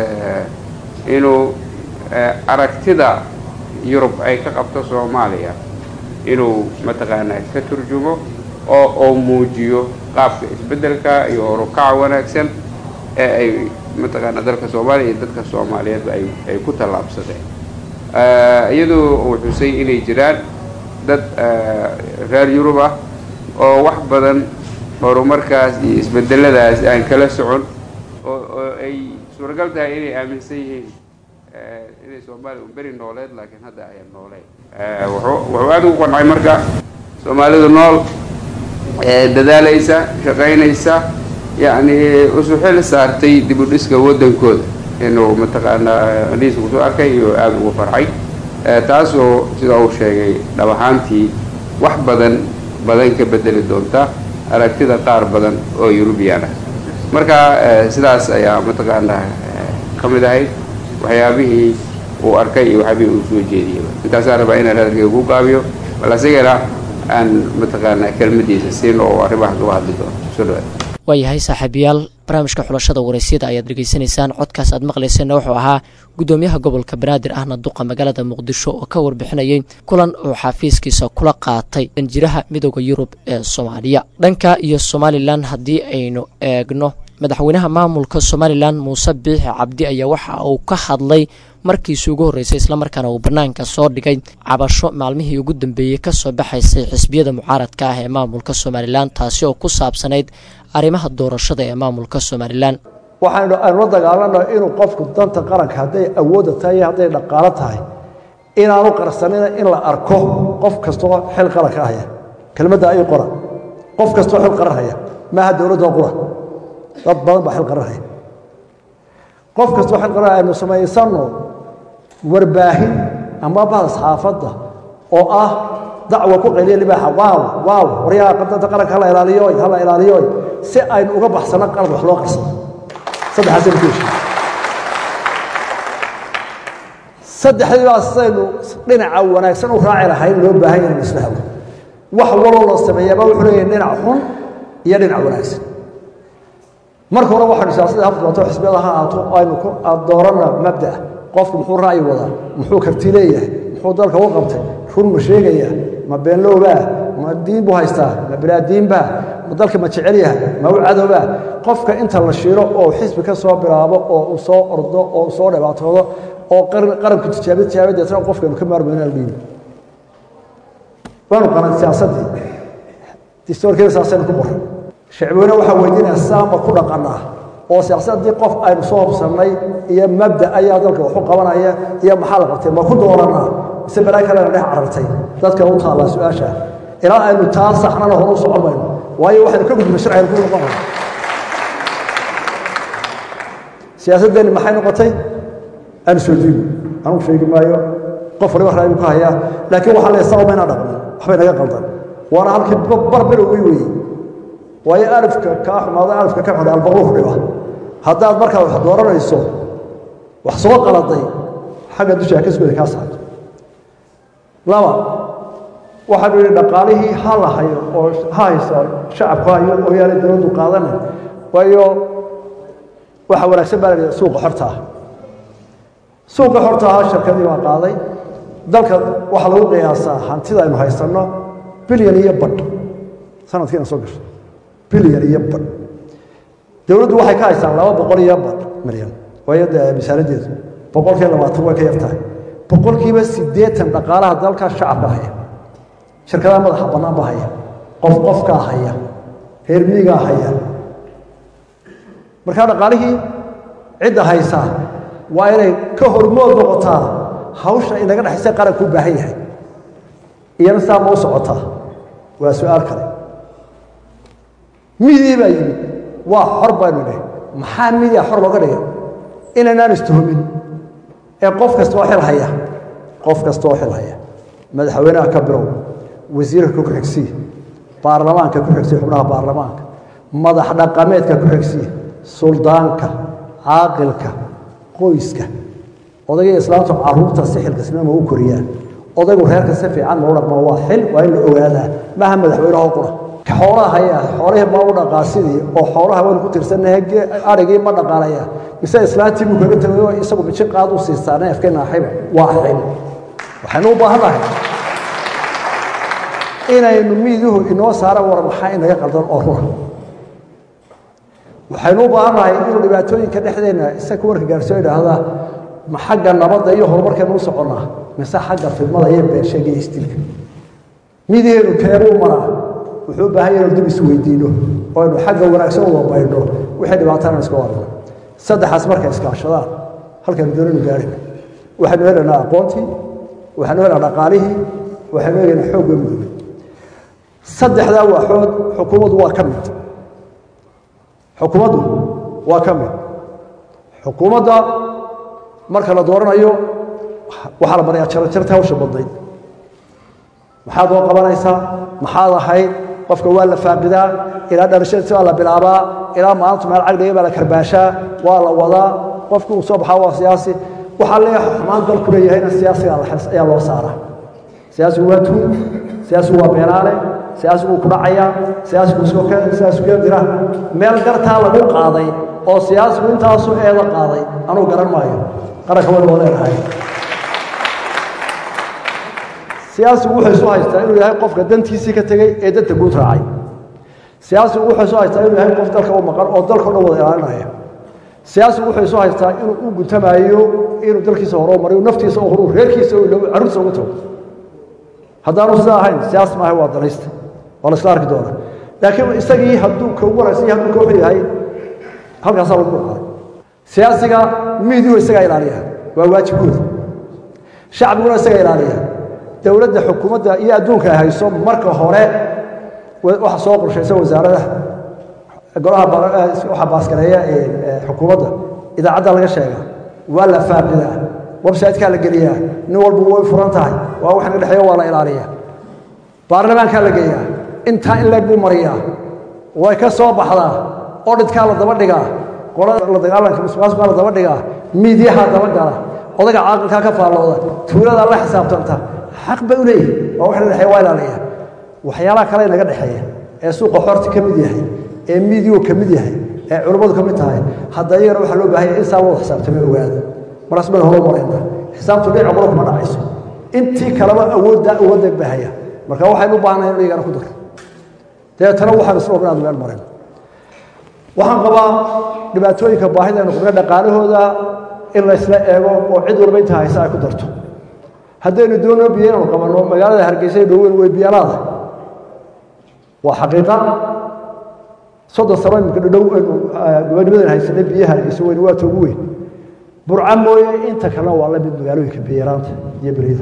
inuu aragtida yurub ay ka qabto soomaaliya inuu mataqaanaa ka turjumo oo oo muujiyo qaabka isbeddelka iyo horukaca wanaagsan ee ay mataqaanaa dalka soomaaliya iyo dadka soomaaliyeedba ay ay ku tallaabsadeen iyadoo uu xusay inay jiraan dad reer yurub ah oo wax badan horumarkaas iyo isbedeladaas aan kala socon oo oo ay suuragal tahay inay aaminsan yihiin inay soomaaliya un beri nooleed laakiin hadda ayaan nooleyn wuxuu wuxuu aada ugu qancay marka soomaalidu nool dadaalaysa shaqaynaysa yacni isu xil saartay dib u dhiska waddankooda inuu mataqaanaa liis kusoo arkay iyo aada ugu farxay taasoo sida uu sheegay dhab ahaantii wax badan badan ka bedeli doonta aragtida qaar badan oo yurubiyan ah marka sidaas ayaa mataqaanaa ka mid ahayd waxyaabihii uu arkay iyo waxyaabihii uu soo jeediyeyba intaasaan rabaa inaan hadalkeyga ku gaabiyo bal asigana aan mataqaanaa kelmadiisa siin oo arrimahaas uga hadli doono soo dhawaad waayahay saaxiibayaal barnaamijka xulashada waraysyada ayaad dhegaysanaysaan codkaas aad maqlayseenna wuxuu ahaa guddoomiyaha gobolka banaadir ahna duqa magaalada muqdisho oo ka warbixinayay kulan uu xafiiskiisa kula qaatay danjiraha midooda yurub ee soomaaliya dhanka iyo somalilan haddii aynu eegno madaxweynaha maamulka somalilan muuse biixi cabdi ayaa waxa uu ka hadlay markiisii ugu horreysay islamarkaana uu bannaanka soo dhigay cabasho maalmihii ugu dambeeyey kasoo baxaysay xisbiyada mucaaradka ah ee maamulka somalilan taasi oo ku saabsanayd arrimaha doorashada ee maamulka somalilan waxaynu aynu la dagaalano inuu qofku danta qaranka hadday awoodda tahay iyo hadday dhaqaalo tahay inaanu qarsanina in la arko qof kastoo xil qaranka haya kelmadda ay qora qof kastoo xil qaran haya maaha dowladda qura dad badan baa xil qaran haya qof kastoo xil qaran aynu samaysano warbaahin ama bahda saxaafadda oo ah dacwa ku qayliya libaaxa waaw waaw waryaha danta qaranka hala ilaaliyoy hala ilaaliyoy si aynu uga baxsano qalad wax loo qarsado saddexaasaynu ku heshiin saddexdii baa sidaynu dhinaca wanaagsan u raaci lahayn loo baahan yahay isla hawo wax waloo la sameeyaaba wuxuu leeyahay dhinac xun iyo dhinac wanaagsan marka hore waxaynu siyaasada hafdooto xisbiyada ha ahaato aynu ku doorana mabda qofku muxuu ra'yi wadaa muxuu karti leeyahay muxuu dalka u qabtay run ma sheegaya ma beenlowbaa ma diin buu haystaa ma bilaadiinbaa ma dalka ma jecel yahay ma u cadowbaa qofka inta la shiiro oo xisbi ka soo bilaabo oo uu soo ordo oo uu soo dhibaatoodo oo qaranku tijaabi tijaabi deetana qofkaynu ka maarmayno aldhiibi waanu qanan siyaasaddii distoorkeeda saasaynu ku qoray shacbweyne waxaa weydiinaya saama ku dhaqanaa oo siyaasaddii qof aynu soo hobsannay iyo mabda ayaa dalka waxu qabanaya iyo maxaa la qabtay ma ku dooranaa mise balaa kalena dhex carartay dadka u taallaa su-aasha ilaa aynu taa saxnana hore u socon mayno waayo waxaynu ka gudbina sharcaynu ku noqon mayno siyaasaddeeni maxay noqotay aanu soo diigo anugu sheegi maayo qof waliba raayi buu ka hayaa laakiin waxaa la saa umayna dhaqmin waxbay naga qaldan waana halkii barbilowgii weeye waayo alifka kaa xumaado alifka ka xun albaqruuf dhiba haddaad markaa wax dooranayso wax soo qaladay xagga dusha ka sugada kaa saarto laba waxaanu yidhi dhaqaalihii ha la hayo oo ha haysa shacabku hayo oo yaanay dowladdu qaadana waayo waxa wanaagsan baa la yidhi suuqa xorta ah suuqa xorta ahaa shirkadii baa qaaday dalka waxaa lagu qiyaasaa hantida aynu haysanno bilyan iyo badh sanadkiina soo gashay bilyan iyo badh dowladdu waxay ka haystaan laba boqol iyo badh milyan waayo dee misaaladeedu boqolkiiba labaatan way ka yar tahay boqolkiiba siddeetan dhaqaalaha dalka shacabka haya shirkadaha madaxa bannaan baa haya qof qofkaa haya reer miyigaa haya markaa dhaqaalihii cidda haysaa waa inay ka hormood noqotaa hawsha inaga dhexaysa qaranku u baahan yahay iyana saa ma u socotaa waa su-aal kale midii baa yimid waa xor baynu dheh maxaa midia xor looga dhigay inaynaan istuhumin ee qof kasta oo xil haya qof kasta oo xil haya madaxweynaha ka bilow wasiirka ku xigsiya baarlamaanka ku xigsiya xubnaha baarlamaanka madax dhaqameedka ku xigsiya suldaanka caaqilka qoyska odagii islaamtu caruurta si xilkasnimo u koriyaan odaygu reerka si fiican mau dhaqma waa xil waa in la ogaadaa maaha madaxweyneho qura xoolaha haya xoolihii ma u dhaqaa sidii oo xoolaha waynu ku tirsannahay arigii ma dhaqaalaya mise islaantii buu kaga tegay oo isagu biji qaad u siistaa neefka naaxiba waa xil waxaynu u baahan nahay inaynu miiduhu inoo saara war maxaa inaga qaldan oo rura waxaynu u baahan nahay inuu dhibaatooyinka dhexdeenna isaga warka gaarsiyo idhaahda ma xagga nabadda iyo horumarkeenu u soconnaa mise xagga fidmada iyo beensheega iyo istilka midiheenu keebuu maraa wuxuu u baahan yahay inuu dib is weydiino oo aynu xagga wanaagsan uga baydho wixii dhibaatana iska warno saddexaas markay iskaashadaan halkaynu doonaynu gaarina waxaynu helaynaa aqoontii waxaynu helaynaa dhaqaalihii waxaynu helaynaa xoogga mudugay saddexdaa waaxood xukuumaddu waa ka mid xukuumaddu waa ka mid xukuumadda marka la dooranayo waxaa la marayaa jarajarta hawsha badnayd maxaad oo qabanaysaa maxaad ahayd qofka waa la faaqidaa ilaa dhalashadiisi baa la bilaabaa ilaa maalintu meel cagdhiga baa la karbaashaa waa la wadaa qofki uu soo baxaa waa siyaasi waxaa leeyahay xumaan dalku leeyahayna siyaasiga ayaa loo saaraa siyaasigu waa tuun siyaasigu waa beenaale siyaasigu ku dhacayaa siyaasigu siyaasigu dira meel gartaa lagu qaaday oo siyaasigu intaasu eeda qaaday anuu garan maayo qaranka waynu waa leenahay siyaasigu wuxuu isu haystaa inuu yahay qofka dantiisii ka tegey ee danta guud raacay siyaasigu wuxuu isu haystaa inuu yahay qof dalka u maqan oo dalka o dhan wada ilaalinaya siyaasigu wuxuu isu haystaa inuu u guntamayo inuu dalkiisa hore u mariyo naftiisa u horu reerkiisa carruurtiisa ugu tago haddaanu sidaa ahayn siyaas maaha waa danaysta waa la isla arki doonaa laakiin isagii hadduu ka ugu wanaagsan yahay hadduu ka wuxuu yahay halkaasaa lagu dhaqaay siyaasiga miidiyu isagaa ilaaliya waa waajibkooda shacbiguna isagaa ilaaliya dowladda xukuumadda iyo adduunka ay hayso marka hore waxa soo qorshaysa wasaaradaha golaha waxa baaskareeya xukuumadda idaacadda laga sheegaa waa la faaqidaa websitekaa la geliyaa nin walba way furan tahay waa wax naga dhexeeya waa la ilaaliyaa baarlamaankaa la geeyaa intaa in leeg buu mariyaa way ka soo baxdaa odhidkaa la daba dhigaa qolada la dagaalanka musuqmaasuqaa la daba dhigaa miidyahaa daba gala odaga caaqilkaa ka faallooda tuuladaa la xisaabtanta xaq bay u leeyihin waa wax naga dhexeeya waa ilaaliyaa waxyaalaha kale naga dhexeeya ee suuqa xorta ka mid yahay ee miidiyu ka mid yahay ee culummadu ka mid tahay hadda iyagana waxaa loo baahan yahay in saa loo xisaabtamo ogaada markaas baynu hore marayna xisaabtu dhinaca qolo kuma dhacayso intii kaleba awoodda awoodda bahaya marka waxaynu u baahnahay in iyagana ku daro dabeetana waxaan isla inaad meel marin waxaan qabaa dhibaatooyinka baahida aynu qabna dhaqaalahooda in laysla eego oo cid walba inta haysa ay ku darto haddaynu doonno biyo inaynu qabanno magaalada hargeysa ee dhoweyn way biyalaada waa xaqiiqa soddon sano imika dhow gobonimadan haysanay biyaha hargeysa weyn waa toogu weyn burca mooye inta kalena waa la mid magaalooyinka biyaraanta iyo berida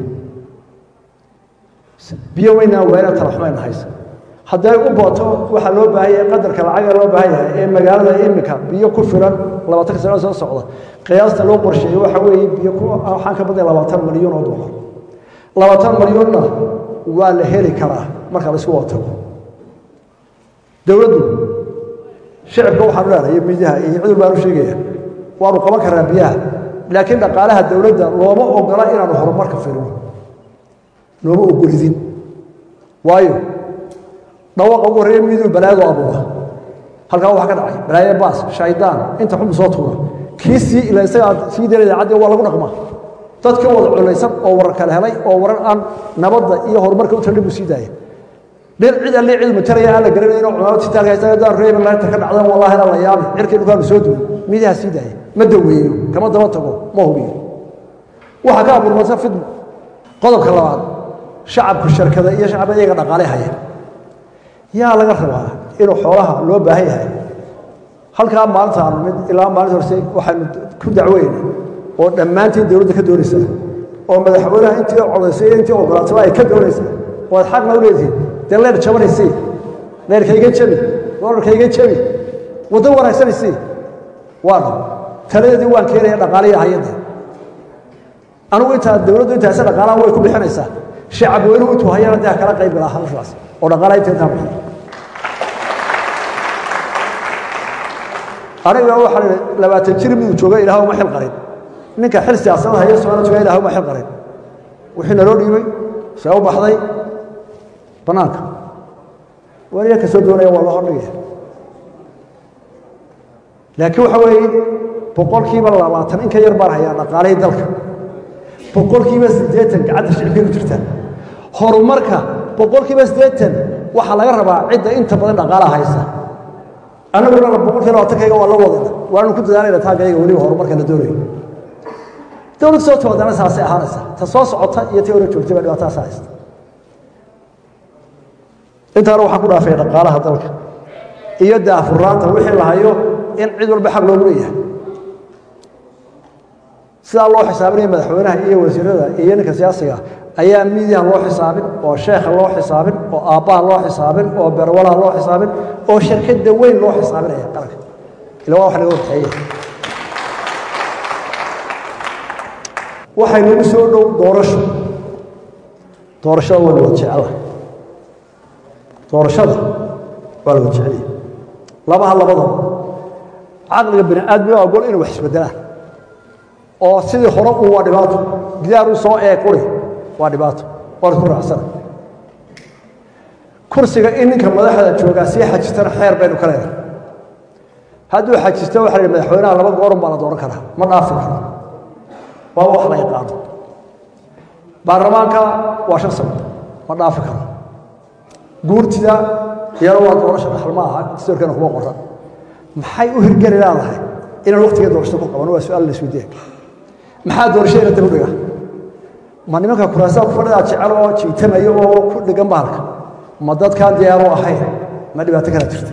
biyo weynaa waa inaan talaxumayna haysa hadday u booto waxaa loo baahan yahay qadarka lacaga loo baahan yahay ee magaalada imika biyo ku filan labaatanka sano soo socda qiyaasta loo qorsheeyey waxa weeye biyo waxaan ka badnay labaatan malyan oo dollar labaatan malyonna waa la heli karaa marka la isku wato dowladdu shicibka waxaanu leedahay miidiyaha iyo cid walbaanu sheegaya waanu qaban karnaa biyaha laakiin dhaqaalaha dowladda looma ogola inaanu horumarka firino looma ogolidin waayo dhawaqa ugu horreeya miidiyu balaayadoo abuura halkaa waxaa ka dhacay balaaye baas shaydaan inta xunbu soo tuura kii sii ila isagaa sii dara idaacaddi waa lagu dhaqmaa dadka wada culaysan oo warar kale helay oo warar aan nabadda iyo horumarka u taldhin buu sii daaya dhir cid alle cid mataraya aan la garanay inuu cumaamad sitaalka haysta haddaan reebin laanta ka dhacdan wallahi la yaabi cirkii dhulkaanu soo duulay miidaha sii daaya ma daweeyo kama daba tago ma hubiyo waxaa ka abuurmasa fidmo qodobka labaad shacabku shirkada iyo shacaba iyaga dhaqaale haya yaa laga rabaa inuu xoolaha loo baahan yahay halkaa maalinta aanu mid ilaa maalinta horse waxaanu ku dacweyna oo dhammaantiin dowladda ka doonaysa oo madaxweynaha intii codaysay iyo intii ogolaataba ay ka doonaysa oo aad xaqna u leedihiin dee leer jabanaysii leerkayga jabi dolarkayga jabi waddo wanaagsanaysii waana taladeedii waan keenaya dhaqaaliya hayadda anigu intaa dowladdu intaase dhaqaalaha way ku bixinaysaa shacab weynuhu intuu hayana dee kala qayb galaa halkaas oo dhaqaalaha inta intaan bixin aniga waxaa labaatan jir miduu jooga ilaah uma xil qarin ninka xil siyaasada haya soona jooga ilaah uma xil qarin wixii naloo dhiibay see u baxday bannaanka waniga ka soo doonaya waa loo hordhigaya laakiin waxa weeye boqolkiiba labaatan in ka yar baan hayaa dhaqaalihii dalka boqolkiiba siddeetan gacanta shicibkay ku jirtaa horumarka boqolkiiba siddeetan waxaa laga rabaa cidda inta badan dhaqaalaha haysa annaguna boqolkiiba labaatankayaga waa la wadayna waanu ku dadaalayna taagayaga weliba horumarka la doonayo dowlad soo timaadana saasay ahaanaysa ta soo socota iyo ta hore joogtay baa dhibaatadaas haysta intaana waxaan ku dhaafay dhaqaalaha dalka iyo daafuraanta wixii la hayo in cid walba xaq loogu leeyahay sidaa loo xisaabinaya madaxweynaha iyo wasiirada iyo ninka siyaasiga ayaa miidiyaha loo xisaabin oo sheekha loo xisaabin oo aabbaha loo xisaabin oo berwalaha loo xisaabin oo shirkadda weyn loo xisaabinaya qaranka ila waa wax naga waxeeye waxay nagu soo dhow doorasho doorashada waa lawada jecela doorashada waa lawada jecelaya labaha labadaba caqliga bini aadmiga waa gol inay wax isbedelaan oo sidii hore uu waa dhibaato gidaar u soo eeg uri waa dhibaato waa isku raacsana kursiga in ninka madaxda joogaa sii xajistana xeer baynu ka leenahay hadduu xajisto waxa la yidhi madaxweynaha laba goorun baa la dooran karaa ma dhaafi karo waa wax la yaqaano baarlamaanka waa shan sano ma dhaafi karo guurtida iyana waa doorasha dhaxal ma aha dastuurkana kuma qoran maxay u hirgeli leedahay inaan waqtiga doorashada ku qabano waa su-aal la isweydiiya maxaa doorashada dib u dhiga ma nimanka kuraasaha ku fadhidaa jecel oo jiitamaya oo ku dhigan bahalka ma dadkaan diyaaro ahayn ma dhibaato kala jirta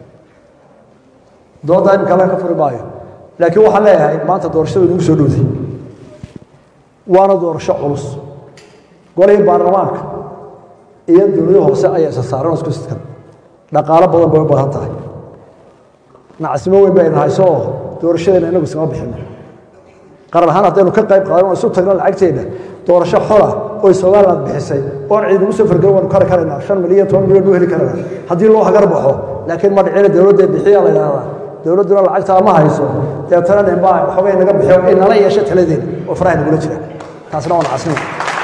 doodaa imika alla ka furi maayo laakiin waxaan leeyahay maanta doorashadu nagu soo dhowday waana doorasho culus golihii baarlamaanka iyo dowlado hoose ayaa isa saaran oo isku sidkan dhaqaalo badan bay u baahan tahay nacasnimo weyn baynu hayso oo doorashadeena inagu iskama bixino qaran ahaan haddaynu ka qayb qaadan oo isu tagno lacagteena doorasho xola oy somaliland bixisay oon ciid ugu soo fargelin waanu kari karaynaa shan milyan toban milyan buu heli karanaa haddii loo hagar baxo laakiin ma dhicina dowladda bixiya la yidhahdaa dowladduna lacagtaa ma hayso deetana ninbaa waxoogay naga bixiyo inala yeesho taladeena oo faraha nagula jira taasna waa nacasnimo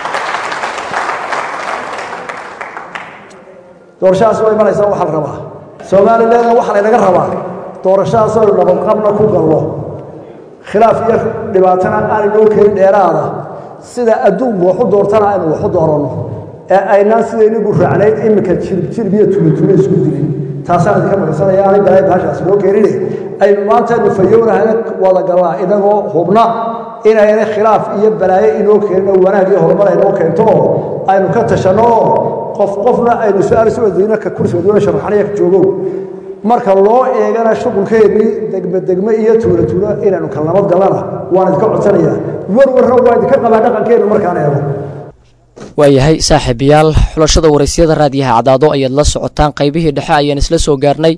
doorashadaas waa imanaysaa waxaa la rabaa somalilandna waxaa laynaga rabaa doorashadaas aynu nabadqabna ku gallo khilaaf iyo dhibaatana aanay noo keenin dheeraada sida adduunku waxu doortana aynu waxu dooranno ee aynaan sidaynigu raacnayd iminka jirib iyo tulitulo isku dilin taasaan idinka magsanaya aanay balay bahashaas noo keenine aynu maantaynu fayownahana wada gallaa inagoo hubna inayna khilaaf iyo balaayo inoo keenin oo wanaag iyo horumar aynoo keento oo aynu ka tashanno oo qof qofna aynu su-aal isu wadayno ka kursi wadweyne sharaxaniya ka joogow marka loo eegana shuqulkeedii degme degme iyo tuulo tuulo inaynu kala nabad gallana waan idinka codsanayaa warwarna waa idinka qabaa dhaqankeenu markaan eego waayahay saaxiibayaal xulashada waraysyada raadiyaha cadaado ayaad la socotaan qaybihii dhexe ayaan isla soo gaarnay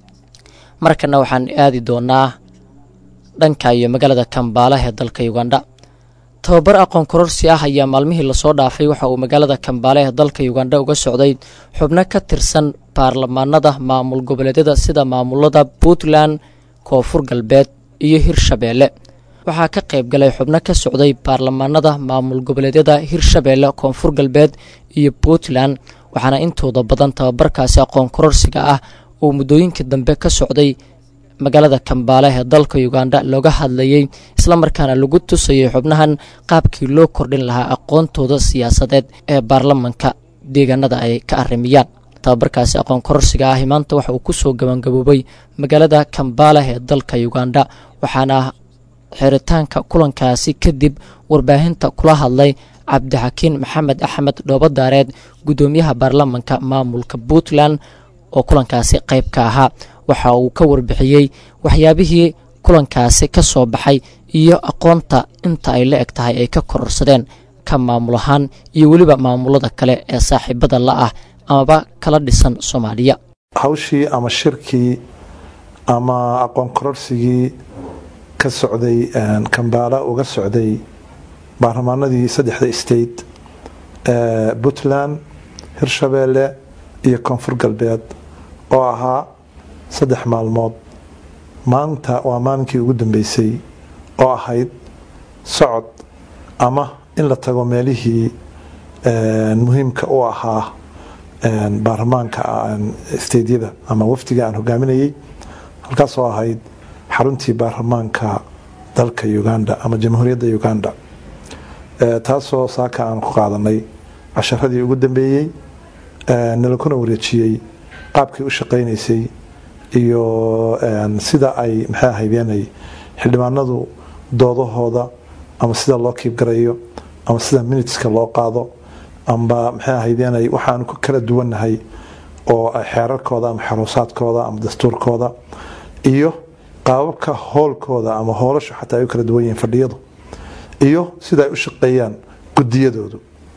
markana waxaan aadi doonaa dhanka iyo magaalada kambaala ee dalka ugandha tababar aqoon kororsi ah ayaa maalmihii lasoo dhaafay waxa uu magaalada kambaale ee dalka ugandha uga socday xubno ka tirsan baarlamaanada maamul goboleedyada sida maamulada puntland koonfur galbeed iyo hirshabeelle waxaa ka qayb galay xubno ka socday baarlamaanada maamul goboleedyada hirshabeelle koonfur galbeed iyo puntland waxaana intooda badan tababarkaasi aqoon kororsiga ah uu muddooyinkii dambe ka socday magaalada kambaale ee dalka uganda looga hadlayey islamarkaana lagu tusayay xubnahan qaabkii loo kordhin lahaa aqoontooda siyaasadeed ee baarlamanka deegaanada ay ka arrimiyaan tababarkaasi aqoon kororsiga ahi maanta waxa uu kusoo gabangaboobay magaalada kambaale ee dalka uganda waxaana xiritaanka kulankaasi kadib warbaahinta kula hadlay cabdixakiin maxamed axmed dhoobadaareed guddoomiyaha baarlamanka maamulka puntland oo kulankaasi qayb ka ahaa waxa uu ka warbixiyey waxyaabihii kulankaasi ka soo baxay iyo aqoonta inta ay la eg tahay ay ka kororsadeen ka maamul ahaan iyo weliba maamulada kale ee saaxiibada la ah amaba kala dhisan soomaaliya hawshii ama shirkii ama aqoon kororsigii ka socday kambaala uga socday baarlamaanadii saddexda state ee puntland hirshabeelle iyo koonfur galbeed oo ahaa saddex maalmood maanta waa maalinkii ugu dambeysay oo ahayd socod ama in la tago meelihii muhiimka u ahaa baarlamaanka steydyada ama wafdiga aan hogaaminayay halkaasoo ahayd xaruntii baarlamaanka dalka uganda ama jamhuuriyadda uganda taasoo saaka aan ku qaadanay casharadii ugu dambeeyey nalakuna wareejiyey qaabkii u shaqaynaysay iyo sida ay maxay ahaydeenay xildhibaanadu doodahooda ama sida loo kiibgarayo ama sida miniteska loo qaado amba maxay ahaydeenay waxaanu ku kala duwannahay oo xeerarkooda ama xeroosaadkooda ama dastuurkooda iyo qaababka hoolkooda ama hoolashu xataa ay u kala duwan yihiin fadhiyadu iyo sida ay u shaqeeyaan gudiyadoodu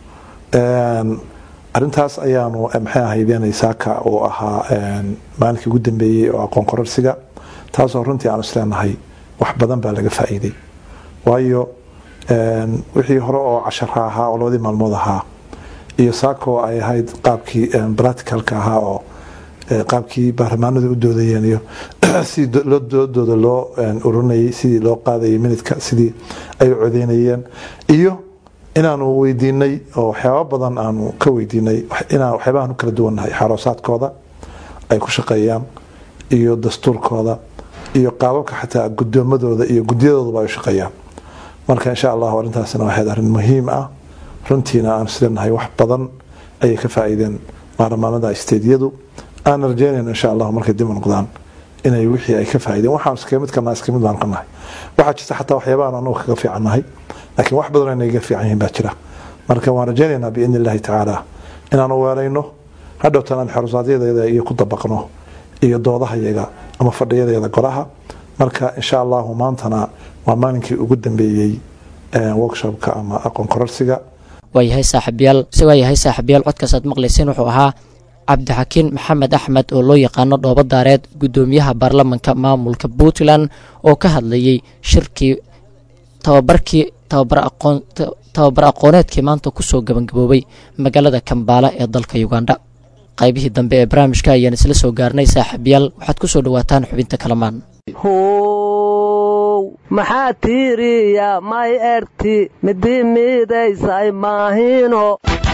arintaas ayaanu maxay ahaydeen saaka uu ahaa maalinkii ugu dambeeyey oo aqoon kororsiga taasoo runtii aanu isleenahay wax badan baa laga faa'iiday waayo wixii hore oo cashara ahaa oo labadii maalmood ahaa iyo saakoo ay ahayd qaabkii practicalka ahaa oo qaabkii baarlamaanadu u doodayeen iyo sidii doodooda loo ururinayay sidii loo qaadayay minidka sidii ay u codeynayeen iyo inaanu weydiinay oo waxyaaba badan aanu ka weydiinay inaan waxyaabahan u kala duwannahay xaroosaadkooda ay ku shaqeeyaan iyo dastuurkooda iyo qaababka xataa gudoomadooda iyo gudiyadooduba ay u shaqeeyaan marka insha allahu arrintaasina waxayd arrin muhiim ah runtiina aan isleenahay wax badan ayay ka faa'iideen baarlamaanada stediyadu aan rajeynayno insha allahu markay dib u noqdaan inay wixii ay ka faa'iideen waxaan iskaga mid kalnaa iska mid baan ka nahay waxaa jirta xataa waxyaabahan anagu kaga fiican nahay laakiin wax badan inay ga fiican yihiin baa jira marka waan rajaynaynaa biidni illaahi tacaala inaanu weelayno hadhowtan aan xorusaadyadayada iyo ku dabaqno iyo doodahayaga ama fadhiyadeeda golaha marka insha allahu maantana waa maalinkii ugu dambeeyey workshopka ama aqoon kororsiga waayahay saaxiibyaal se waayahay saaxiibyaal codkaasaad maqlayseen wuxuu ahaa cabdixakiin maxamed axmed oo loo yaqaano dhoobo daareed guddoomiyaha baarlamanka maamulka puntland oo ka hadlayay shirkii tababarkii tababar aqoon tababar aqooneedkii maanta kusoo gabagaboobay magaalada kambaala ee dalka ugandha qaybihii dambe ee barnaamijka ayaan isla soo gaarnay saaxiibyaal waxaad ku soo dhowaataan xubinta kalamaan how maxaa tiiriya may erti midi miidaysay maahino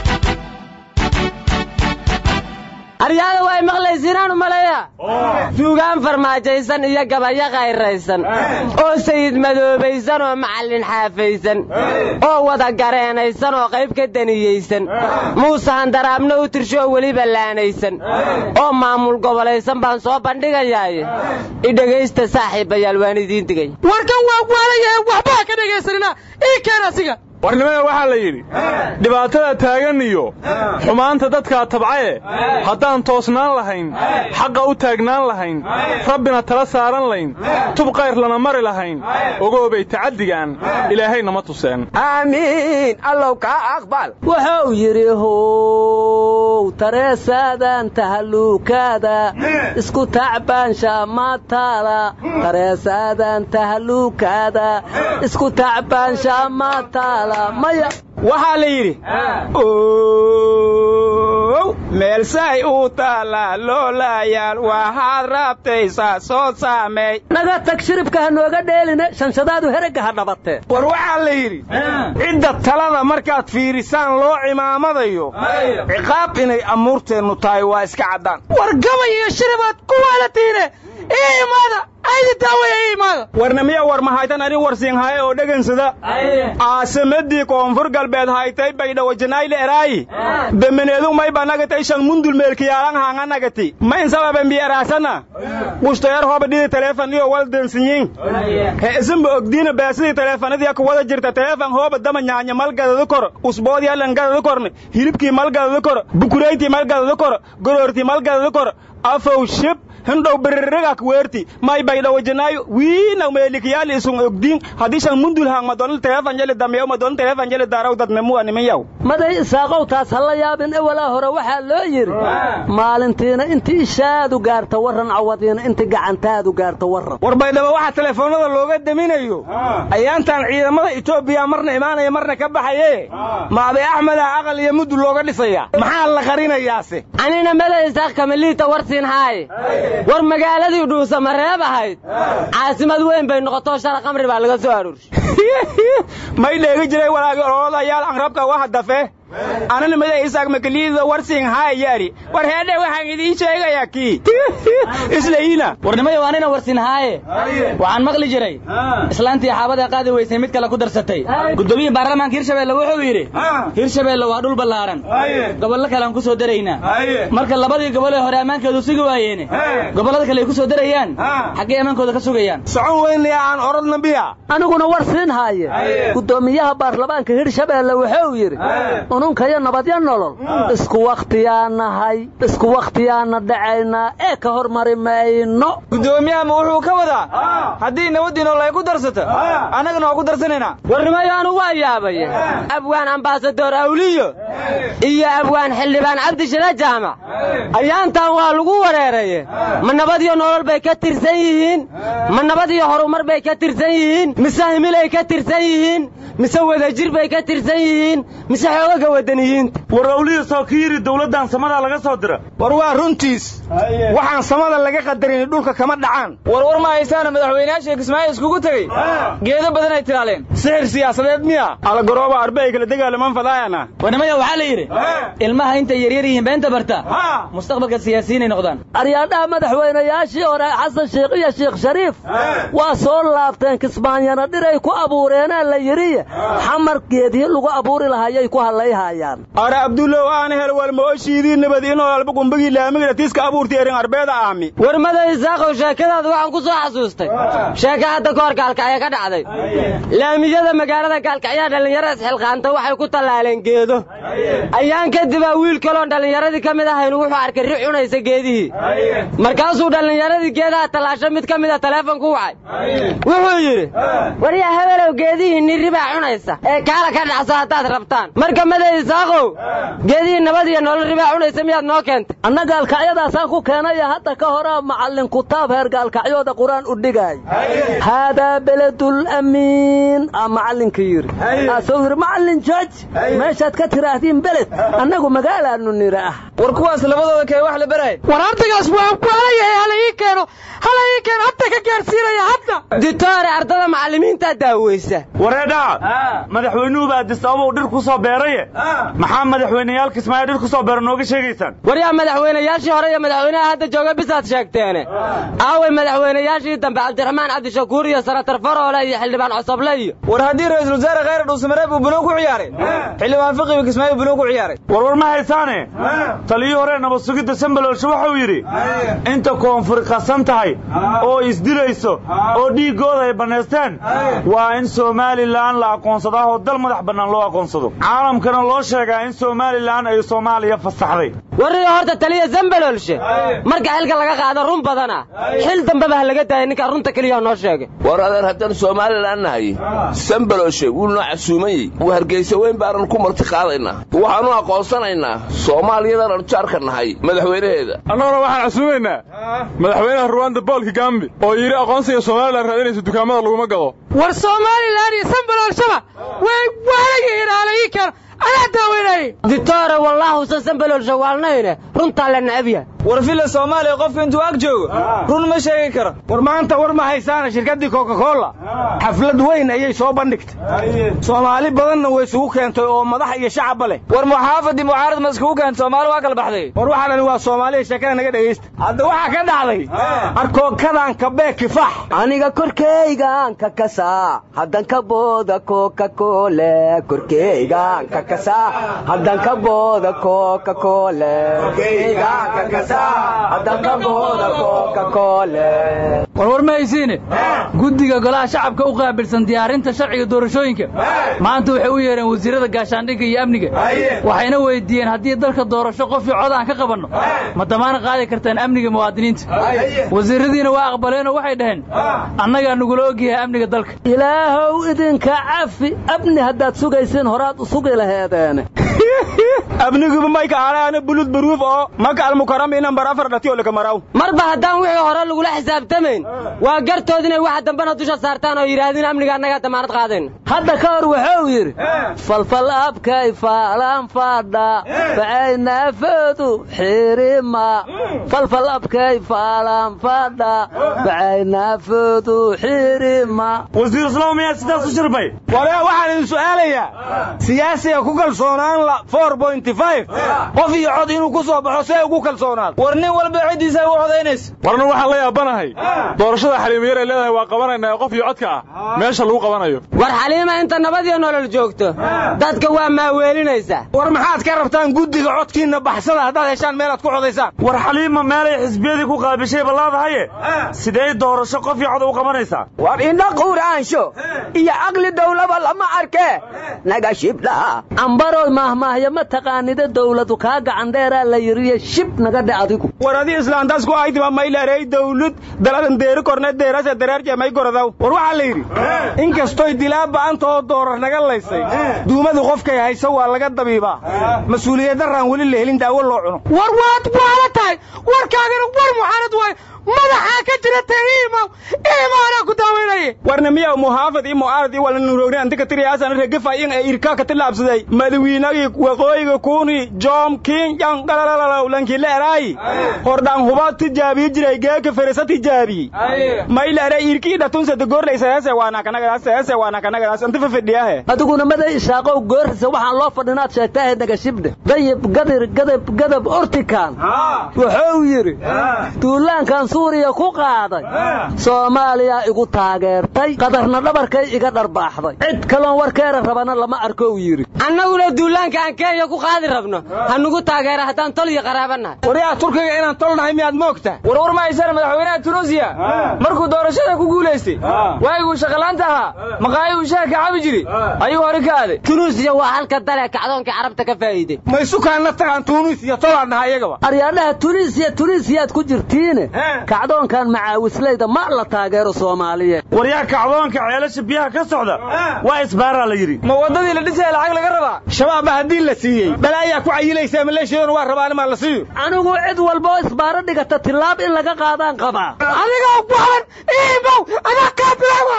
aryaada way maqlaysiinaan u maleeya suugaan farmaajaysan iyo gabayo kayraysan oo sayid madoobaysan oo macallin xaafaysan oo wada gareenaysan oo qayb ka daniyeysan muuse handaraabna u tirsho oo weliba laanaysan oo maamul gobolaysan baan soo bandhigayaaye idhegaysta saaxiibayaal waan idiin digay warkan waa waalayahe waxbaa ka dhegaysanina ii keen asiga warnimada waxaa la yidhi dhibaatada taagan iyo xumaanta dadkaa tabcaye haddaan toosnaan lahayn xaqa u taagnaan lahayn rabbina tala saaran layn tub qayr lana mari lahayn ogoobay tacaddigaan ilaahayna ma tuseen aamiin allow kaa aqbal wuxuu yidhi how tareesaadan tahalluukaada isku tacbaansha maataada tareesaadan tahalluukaada isku tacbaansha maataada waxaa la yidhi ow meelsaay uu taallaa loolaayaal waxaad raabtaysaa soo saameey naga tag shiribka ha nooga dheeline shanshadaadu heragga ha dhabatee war waxaa la yidhi cidda talada markaad fiirisaan loo cimaamadayo ciqaab inay amuurteennu tahay waa iska caddaan war gabay iyo shiribaad ku waalatiine ii imaada aydi daawaya ii imaada warnamiya war mahaytan ani warsiinhaye oo dhegansada aasamadii koonfur galbeed haytay baydhawajanayle eraayi bemeneedu may banagatay shan mundul meelkiyaalan haanganagati ma insababen bieraasana qushtoyar hoba dhidi teleefon iyo wal densinyin he isinba ogdiina baasidii teleefonadii ku wada jirta teleefon hooba dama nyaanya malgadadu kor usboodii langadadu korne hilibkii malgadadu kor bukuraytii malgadadu kor goroortii malgadadu kor afow shib hindhow beririgak weerti may baydhawajanaayo wiina meelikiyaali isun ogdiin haddii shan mundul haang madonal teleefon jeli dameeyo madonal teleefon jeli daaraw dadnemuwa nimanyaw maday isaaqow taas ha la yaabin ewalaa hore waxaa loo yidhi maalintiina inti ishaadu gaarta warran cawadiina inti gacantaadu gaarta warran war baydhabo waxaa teleefoonnada looga deminayo ayaantan ciidamada etoobiya marna imaanaya marna ka baxaye maabe axmeda aqal iyo mudul looga dhisaya maxaa la qarinayaase anina mada isaaq kamaliita warsiin haaye war magaaladii dhuusama reeb ahayd caasimad weyn bay noqotoo shara qamri baa laga soo aruurshay may dheegi jiray walaagi ololayaal anrabka waxa dafe anana mada isaaq makaliida warsiin haay yaari war heedhe waxaan idiin sheegayaa kii islayina warnimayo anina warsiin haaye waxaan maqli jiray islaantii xaabada qaadi weysay mid kale ku darsatay guddoomiyii baarlamaanka hirshabeelle wuxuu yidhi hirshabeelle waa dhul ballaaran gobollo kale aan ku soo daraynaa marka labadii gobol ee hore ammaankeedu sugi waayeene gobollada kale ay ku soo darayaan xaggee ammaankooda ka sugayaan socon weynaya aan orodna biya aniguna warsiin haaye guddoomiyaha baarlamaanka hirshabeelle wuxuu yidhi ununkayo nabadyo nolol isku wakhtiyaa nahay isku wakhtiyaana dhacaynaa ee ka hormari mayno guddoomiyaha wuxuu ka wadaa haddii nabadii nolol ay ku darsato annagana waa ku darsanaynaa warnimayo anu waa yaabay abwaan ambaasadoor awliyo iyo abwaan xildhibaan cabdishada jaamac ayaantan waa lagu wareeraye ma nabad iyo nolol bay ka tirsan yihiin ma nabad iyo horumar bay ka tirsan yihiin mise himilay ka tirsan yihiin mise wadajir bay ka tirsan yihiin mise xoogaga wadaniyiinta war awliya soo ka yidhi dawladdan samada laga soo dira war waa runtiis waxaan samada laga qadarin dhulka kama dhacaan war war ma haysaana madaxweynayaasha kismaayo iskugu tegey geedo badan ay tilaaleen sixir siyaasadeed miya algarooba arbe ay kala degaalaman fadaayana warnimaya waxaa la yidhi ilmaha intay yaryar yihiin beenta barta mustaqbalka siyaasiyiinay noqdaan aryaadhaha madaxweynayaashii hore xasan sheikh iyo sheekh shariif waa soo laabteen kismaanyana dhiray ku abuureenaa la yidhiye xamar geedii lagu abuuri lahayay ku hadlayhayaan are abdullow aan hel walmooshiidii nabad inoo alba gumbagii laamiga tiiska abuurti erin arbeeda aami warmada isaaqow sheekadaada waxaan ku soo xasuustay sheeke hadda ka hor gaalkacyo ka dhacday laamiyada magaalada gaalkacyaa dhallinyaro isxilqaanta waxay ku tallaaleen geedo ayaan kadibaa wiil kaloon dhallinyaradii ka mid ahaynu wuxuu arkay ri cunaysa geedihii markaasuu dhallinyaradii geedaha tallaasho mid ka mida taleefon ku wacay wuxuu yidhi waryaa hebelow geedihii nirri baa cunaysa ee kaala ka dhacso haddaad rabtaan marka mada isaaqow geedihii nabad iyo nolol ribaa cunaysa miyaad noo keentay anna gaalkacyadaasaan ku keenaya hadda ka horaa macallin kutaab heer gaalkacyooda qur-aan u dhigaay haadaa beledul amiin aa macallinka yidhi asuu yidhi macallin jooj meeshaad ka tiraahdiin beled annagu magaalaanu nira ah war kuwaas labadooda kee wax la barahay war ardaygaas waa kualayahay hala ii keeno hala ii keeno hadda ka gaarsiinaya hadda ditoore ardada macallimiintaa daaweysa wareedhaa madaxweynuhu baa disababow dhir ku soo beeraye maxaa madaxweyneyaal kismaayo dhir ku soo beera nooga sheegaysaan waryaa madaxweynayaashii hore iyo madaxweynaha hadda jooga bisaad sheegteene aaway madaxweynayaashii dambe cabdiraxmaan cabdishakuur iyo sanatar faroole iyo xildhibaan cosoble iyo war haddii ra-iisul wasaare khayr dhuusamareeb uu bunuug ku ciyaaray xildhibaan fiqibi kismaayo bunuug ku ciyaaray warwar ma haysaane taliyii hore nabad sugidda sambaloolshe wuxuu yidhi inta koonfur qasan tahay oo isdilayso oo dhiiggooda ay bannaysteen waa in somalilan la aqoonsadaa oo dal madax bannaan loo aqoonsado caalamkana loo sheegaa in somalilan ay soomaaliya fasaxday warriga horta taliya zambalolshe marka xilka laga qaado run badana xil dambeba ha laga daaya ninkaa runta keliya noo sheegay war adeer haddaan somalilan nahay sambaloshe wuu noo casuumayey wuu hargaysa weyn baanan ku marti qaadaynaa waxaanu aqoonsanaynaa soomaaliyadan arjaarka nahay madaxweynaheeda annaguna waxaan casuumaynaa madaxweynaha ruwanda bool kigambi oo yidhi aqoonsiga somalilan raadinaysa dukaamada laguma gado war somalilan iyo sambalolshaba way waalayihiin hala ii keeno anaa daaweynayay ditoore wallaahusan sambalolshe waalnayne runtaa la necab yahay war filla soomaaliya qofka intuu ag joogo run ma sheegi karo war maanta war ma haysaana shirkaddii coca-cola xaflad weyn ayay soo bandhigtay soomaali badanna way isugu keentay oo madax iyo shacabba leh war muxaafadii mucaarad ma iskugu keenta soomaali waa kala baxday war waxaa dhani waa soomaaliya sheekada naga dhegaysta hadda waxaa ka dhacday arkookadan kabee kifax aniga korkaygaan ka kasaa haddan ka booda kokakole korkaygaan ka kasaa haddan ka booda kokakole warwar ma haysiine guddiga golaha shacabka u qaabilsan diyaarinta sharciga doorashooyinka maanta waxay u yeedheen wasiirrada gaashaandhigga iyo amniga waxayna weyddiiyeen haddii dalka doorasho qofii cod aan ka qabanno ma damaana qaadi kartaan amniga muwaadiniinta wasiirradiina waa aqbaleenoo waxay dhaheen annagaa nugula ogyahay amniga dalka ilaahow idinka cafi amni haddaad sugaysiin horaad u sugi laheedeene abniguba mayka aanaana bulud baruuf oo maka almukaram inambar afar dhati oo laka maraw marba haddaan wixii hore lagula xisaabtamayn waa gartood inay waxa dambena dusha saartaan oo yidhaahdeen amniga annagaa damaanad qaadayn hadda ka hor wuxuu yidhi falfal abkay faalaan faadha bacaynaafodu xirima falfal abkay faalaan faadha bacaynaafodu xirima wasiir islaam miyaa sidaas u shirbay wale waxaan idin su'aalayaa siyaasiga ku kalsoonaan la qof iyo cod inuu ku soo baxo see ugu kalsoonaad war nin walba ciddiisa u codaynaysa warna waxaan la yaabanahay doorashada xaliimiyar ay leedahay waa qabanaynaa qof iyo codka ah meesha lagu qabanayo war xaliima inta nabad iyo nolol joogto dadka waa maaweelinaysaa war maxaad ka rabtaan guddiga codkiinna baxsada haddaad heshaan meelaad ku codaysaan war xaliima meelay xisbiyadii ku qaabishay ballaadahaye sidee doorasho qof iyo cod u qabanaysaa war indha quuraansho iyo caqli dawlaba lama arkee naga shibdha ambarood mahmaahya ma taqaanida dawladu kaa gacan dheeraa la yiriye shib naga dhe adigu war adii islaantaas ku aydima maylarey dawlad daladan deeri korne deerase dareerje may goradaw war waxaa la yidhi inkastoy dilaa ba'antoo doorar naga laysay duumadu qofkay hayso waa laga dabiibaa mas-uuliyaddaraan weli la helin daawo loo cuno war waad waala tahay warkaagana war muxaanad waay madaxaa ka jira tahiimaw iimaanaa ku daawaynaya warna miyaw muhaafad iyo mu'aarad iyo wala nuroogni antika tiriyaasana regefa in ay irkaa ka tilaabsaday madawiinagii waqooyiga makuni jom king yang galalalaw lankile eray hordaan huba tijaabiyi jiray geeka feresa tijaabi mayla eray irkii dhatunse degorlay seese waana kanagadaas seese waana kanagadaas inta fafidhiyahe adiguna maday ishaaqow goorrisa waxaan loo fadhinaad sheegtaahe nagashibdhe dayib gadir gadab gadab ortikan wuxuu yidhi duulaankan suuriya ku qaaday soomaaliya igu taageertay qadarna dhabarkay iga dharbaaxday cid kaloon warkeera rabana lama arko uu yidhi annaguna duulaanka aan kenya ku qaadi rabno hanugu taageera haddaan tol iyo qaraabanahay waryaa turkiga inaan tol nahay miyaad moogta warwar ma haysana madaxweynaha tunuusiya markuu doorashada ku guulaystay waaguu shaqalaanta ahaa maqaayuu shaha ka cabi jiri ayuu hore ka aaday tunuusiya waa halka dale kacdoonkii carabta ka faa'iiday ma isukaanna tagaan tunuusiya tolaan nahay iyagaba aryaadhaha tunisiya tunisiyaad ku jirtiine kacdoonkan macaawislayda ma la taageero soomaaliyeed waryaa kacdoonka ceelasha biyaha ka socda waa isbaaraa la yidhi ma waddadii la dhisaya lacag laga rabaa shabaabba haddii la siiyey balaayaa ku cayilaysaa maleeshiyaduna waa rabaan imaa la siiyo anigu cid walba oo isbaaro dhigata tillaab in laga qaadaan qabaa adiga waxan iimow adaa kaa bilaawa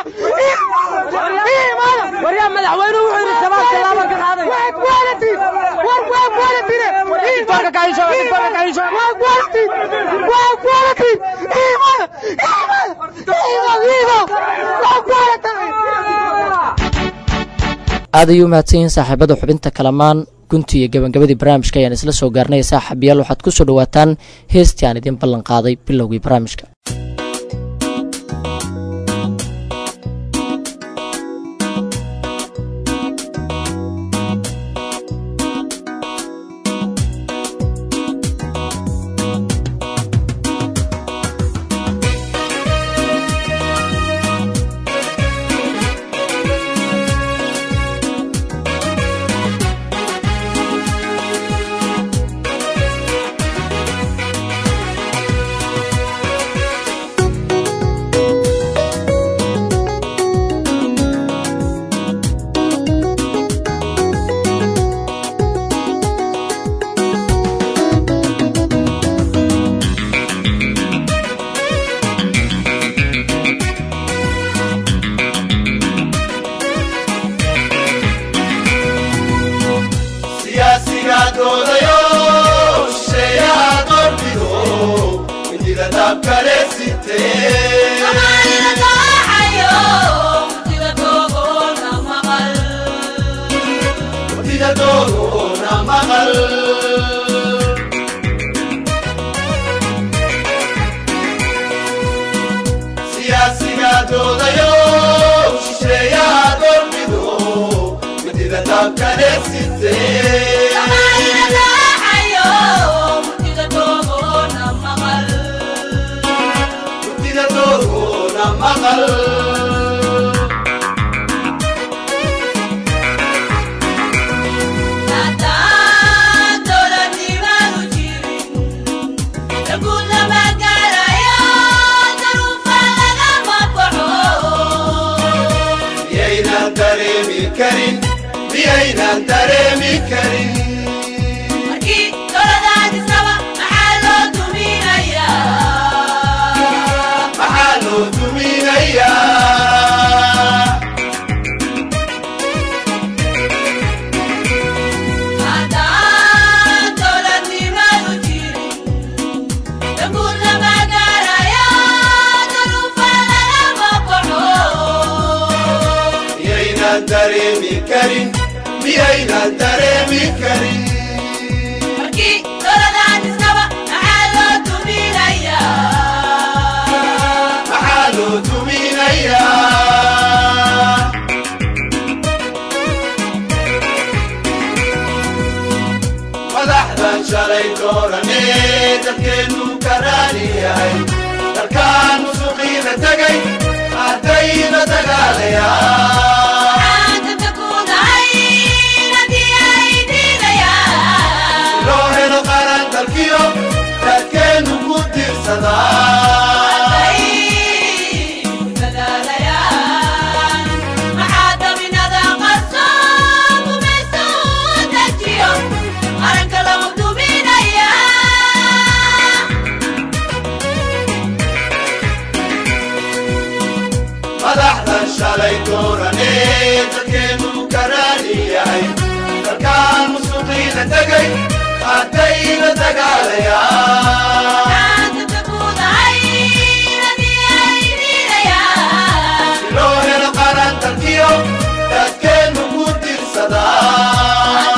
waryaa madaxweynuhu wuxuu yidhi shabaab tillaabo ka qaaday waad waalatiin war waad waalatiin waad waalatiin waad waalatiin iimada iimada iimow waad waalatahay aad ayuu mahadsan yihiin saaxiibada xubinta kalamaan gunti iyo gabagabadii barnaamijka ayaan isla soo gaarnay saaxiibayaal waxaad ku soo dhowaataan heestii aan idiin ballan qaaday bilowgii barnaamijka dayna tegay haddayna dagaalayaan si loo helo qaran dalkiyo dadkeennu ku dirsadaa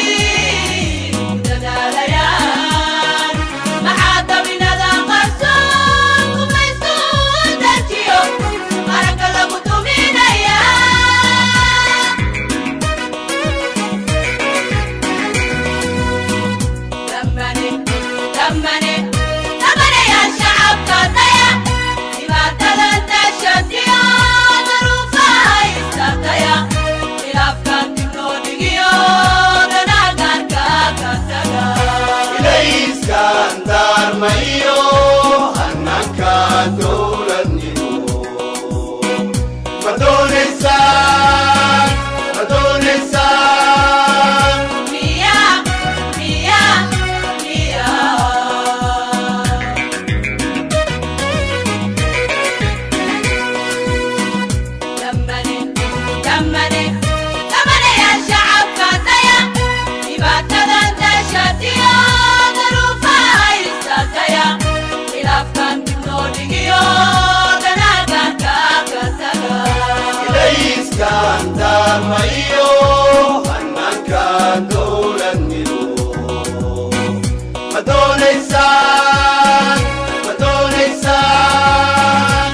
ilayskaan daarmayo hannanka dowladnimo ma doonaysaan ma doonaysaan ilayskaan daarmayo hannanka dowladnimo ma doonaysaan ma doonaysaan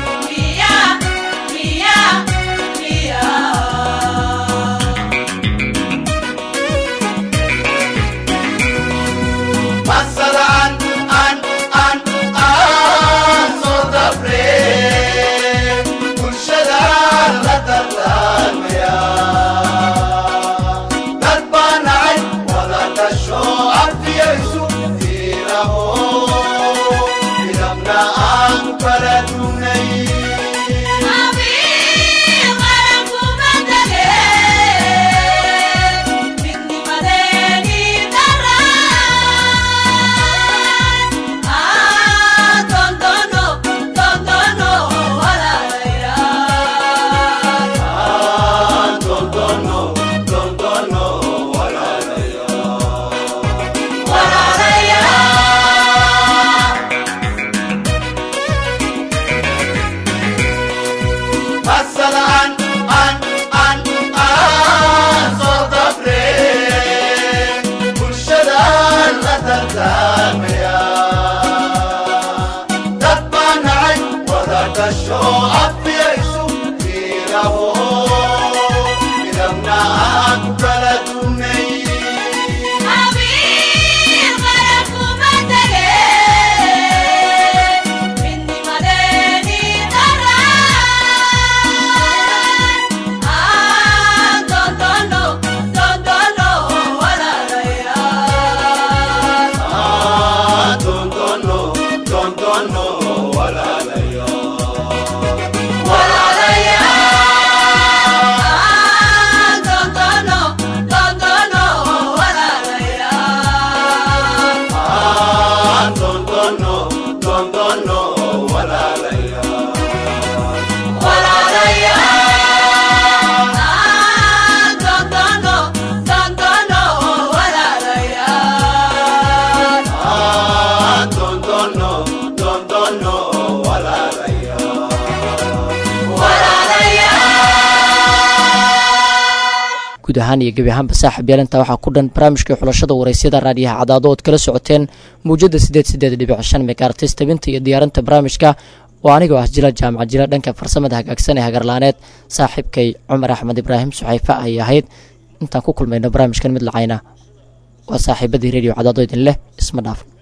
masada an an an aan soo dabre bulshada la dardaarmaya dad baa nacay wada dhasho abtiyaysu diiraho midabna aan kala dugnay masada an an an aan soo dabre bulshada la dardaarmaya dad baa nacay wada dhasho abtiyaysu diiraho midabna aan ku kala dugnay Ah, tontono, tontono, walalayo. Ah, tontono, tontono, walalayo. Ah, tontono, tontono, walalayo. guud ahaan iyo gebi ahaanba saaxib yeelinta waxaa ku dhan barnaamijkii xulashada waraysyada raadiyaha cadaado ood kala socoteen mawjada sideed sideed dhibic shan megaartis tabinta iyo diyaarinta barnaamijka oo anigoo ah jila jaamac jila dhanka farsamada hagaagsan ee hagarlaaneed saaxiibkay cumar axmed ibraahim suxayfe ayay ahayd intaan ku kulmayno barnaamijkan mid lacayna waa saaxiibadii radio cadaado idin leh isma dhaaf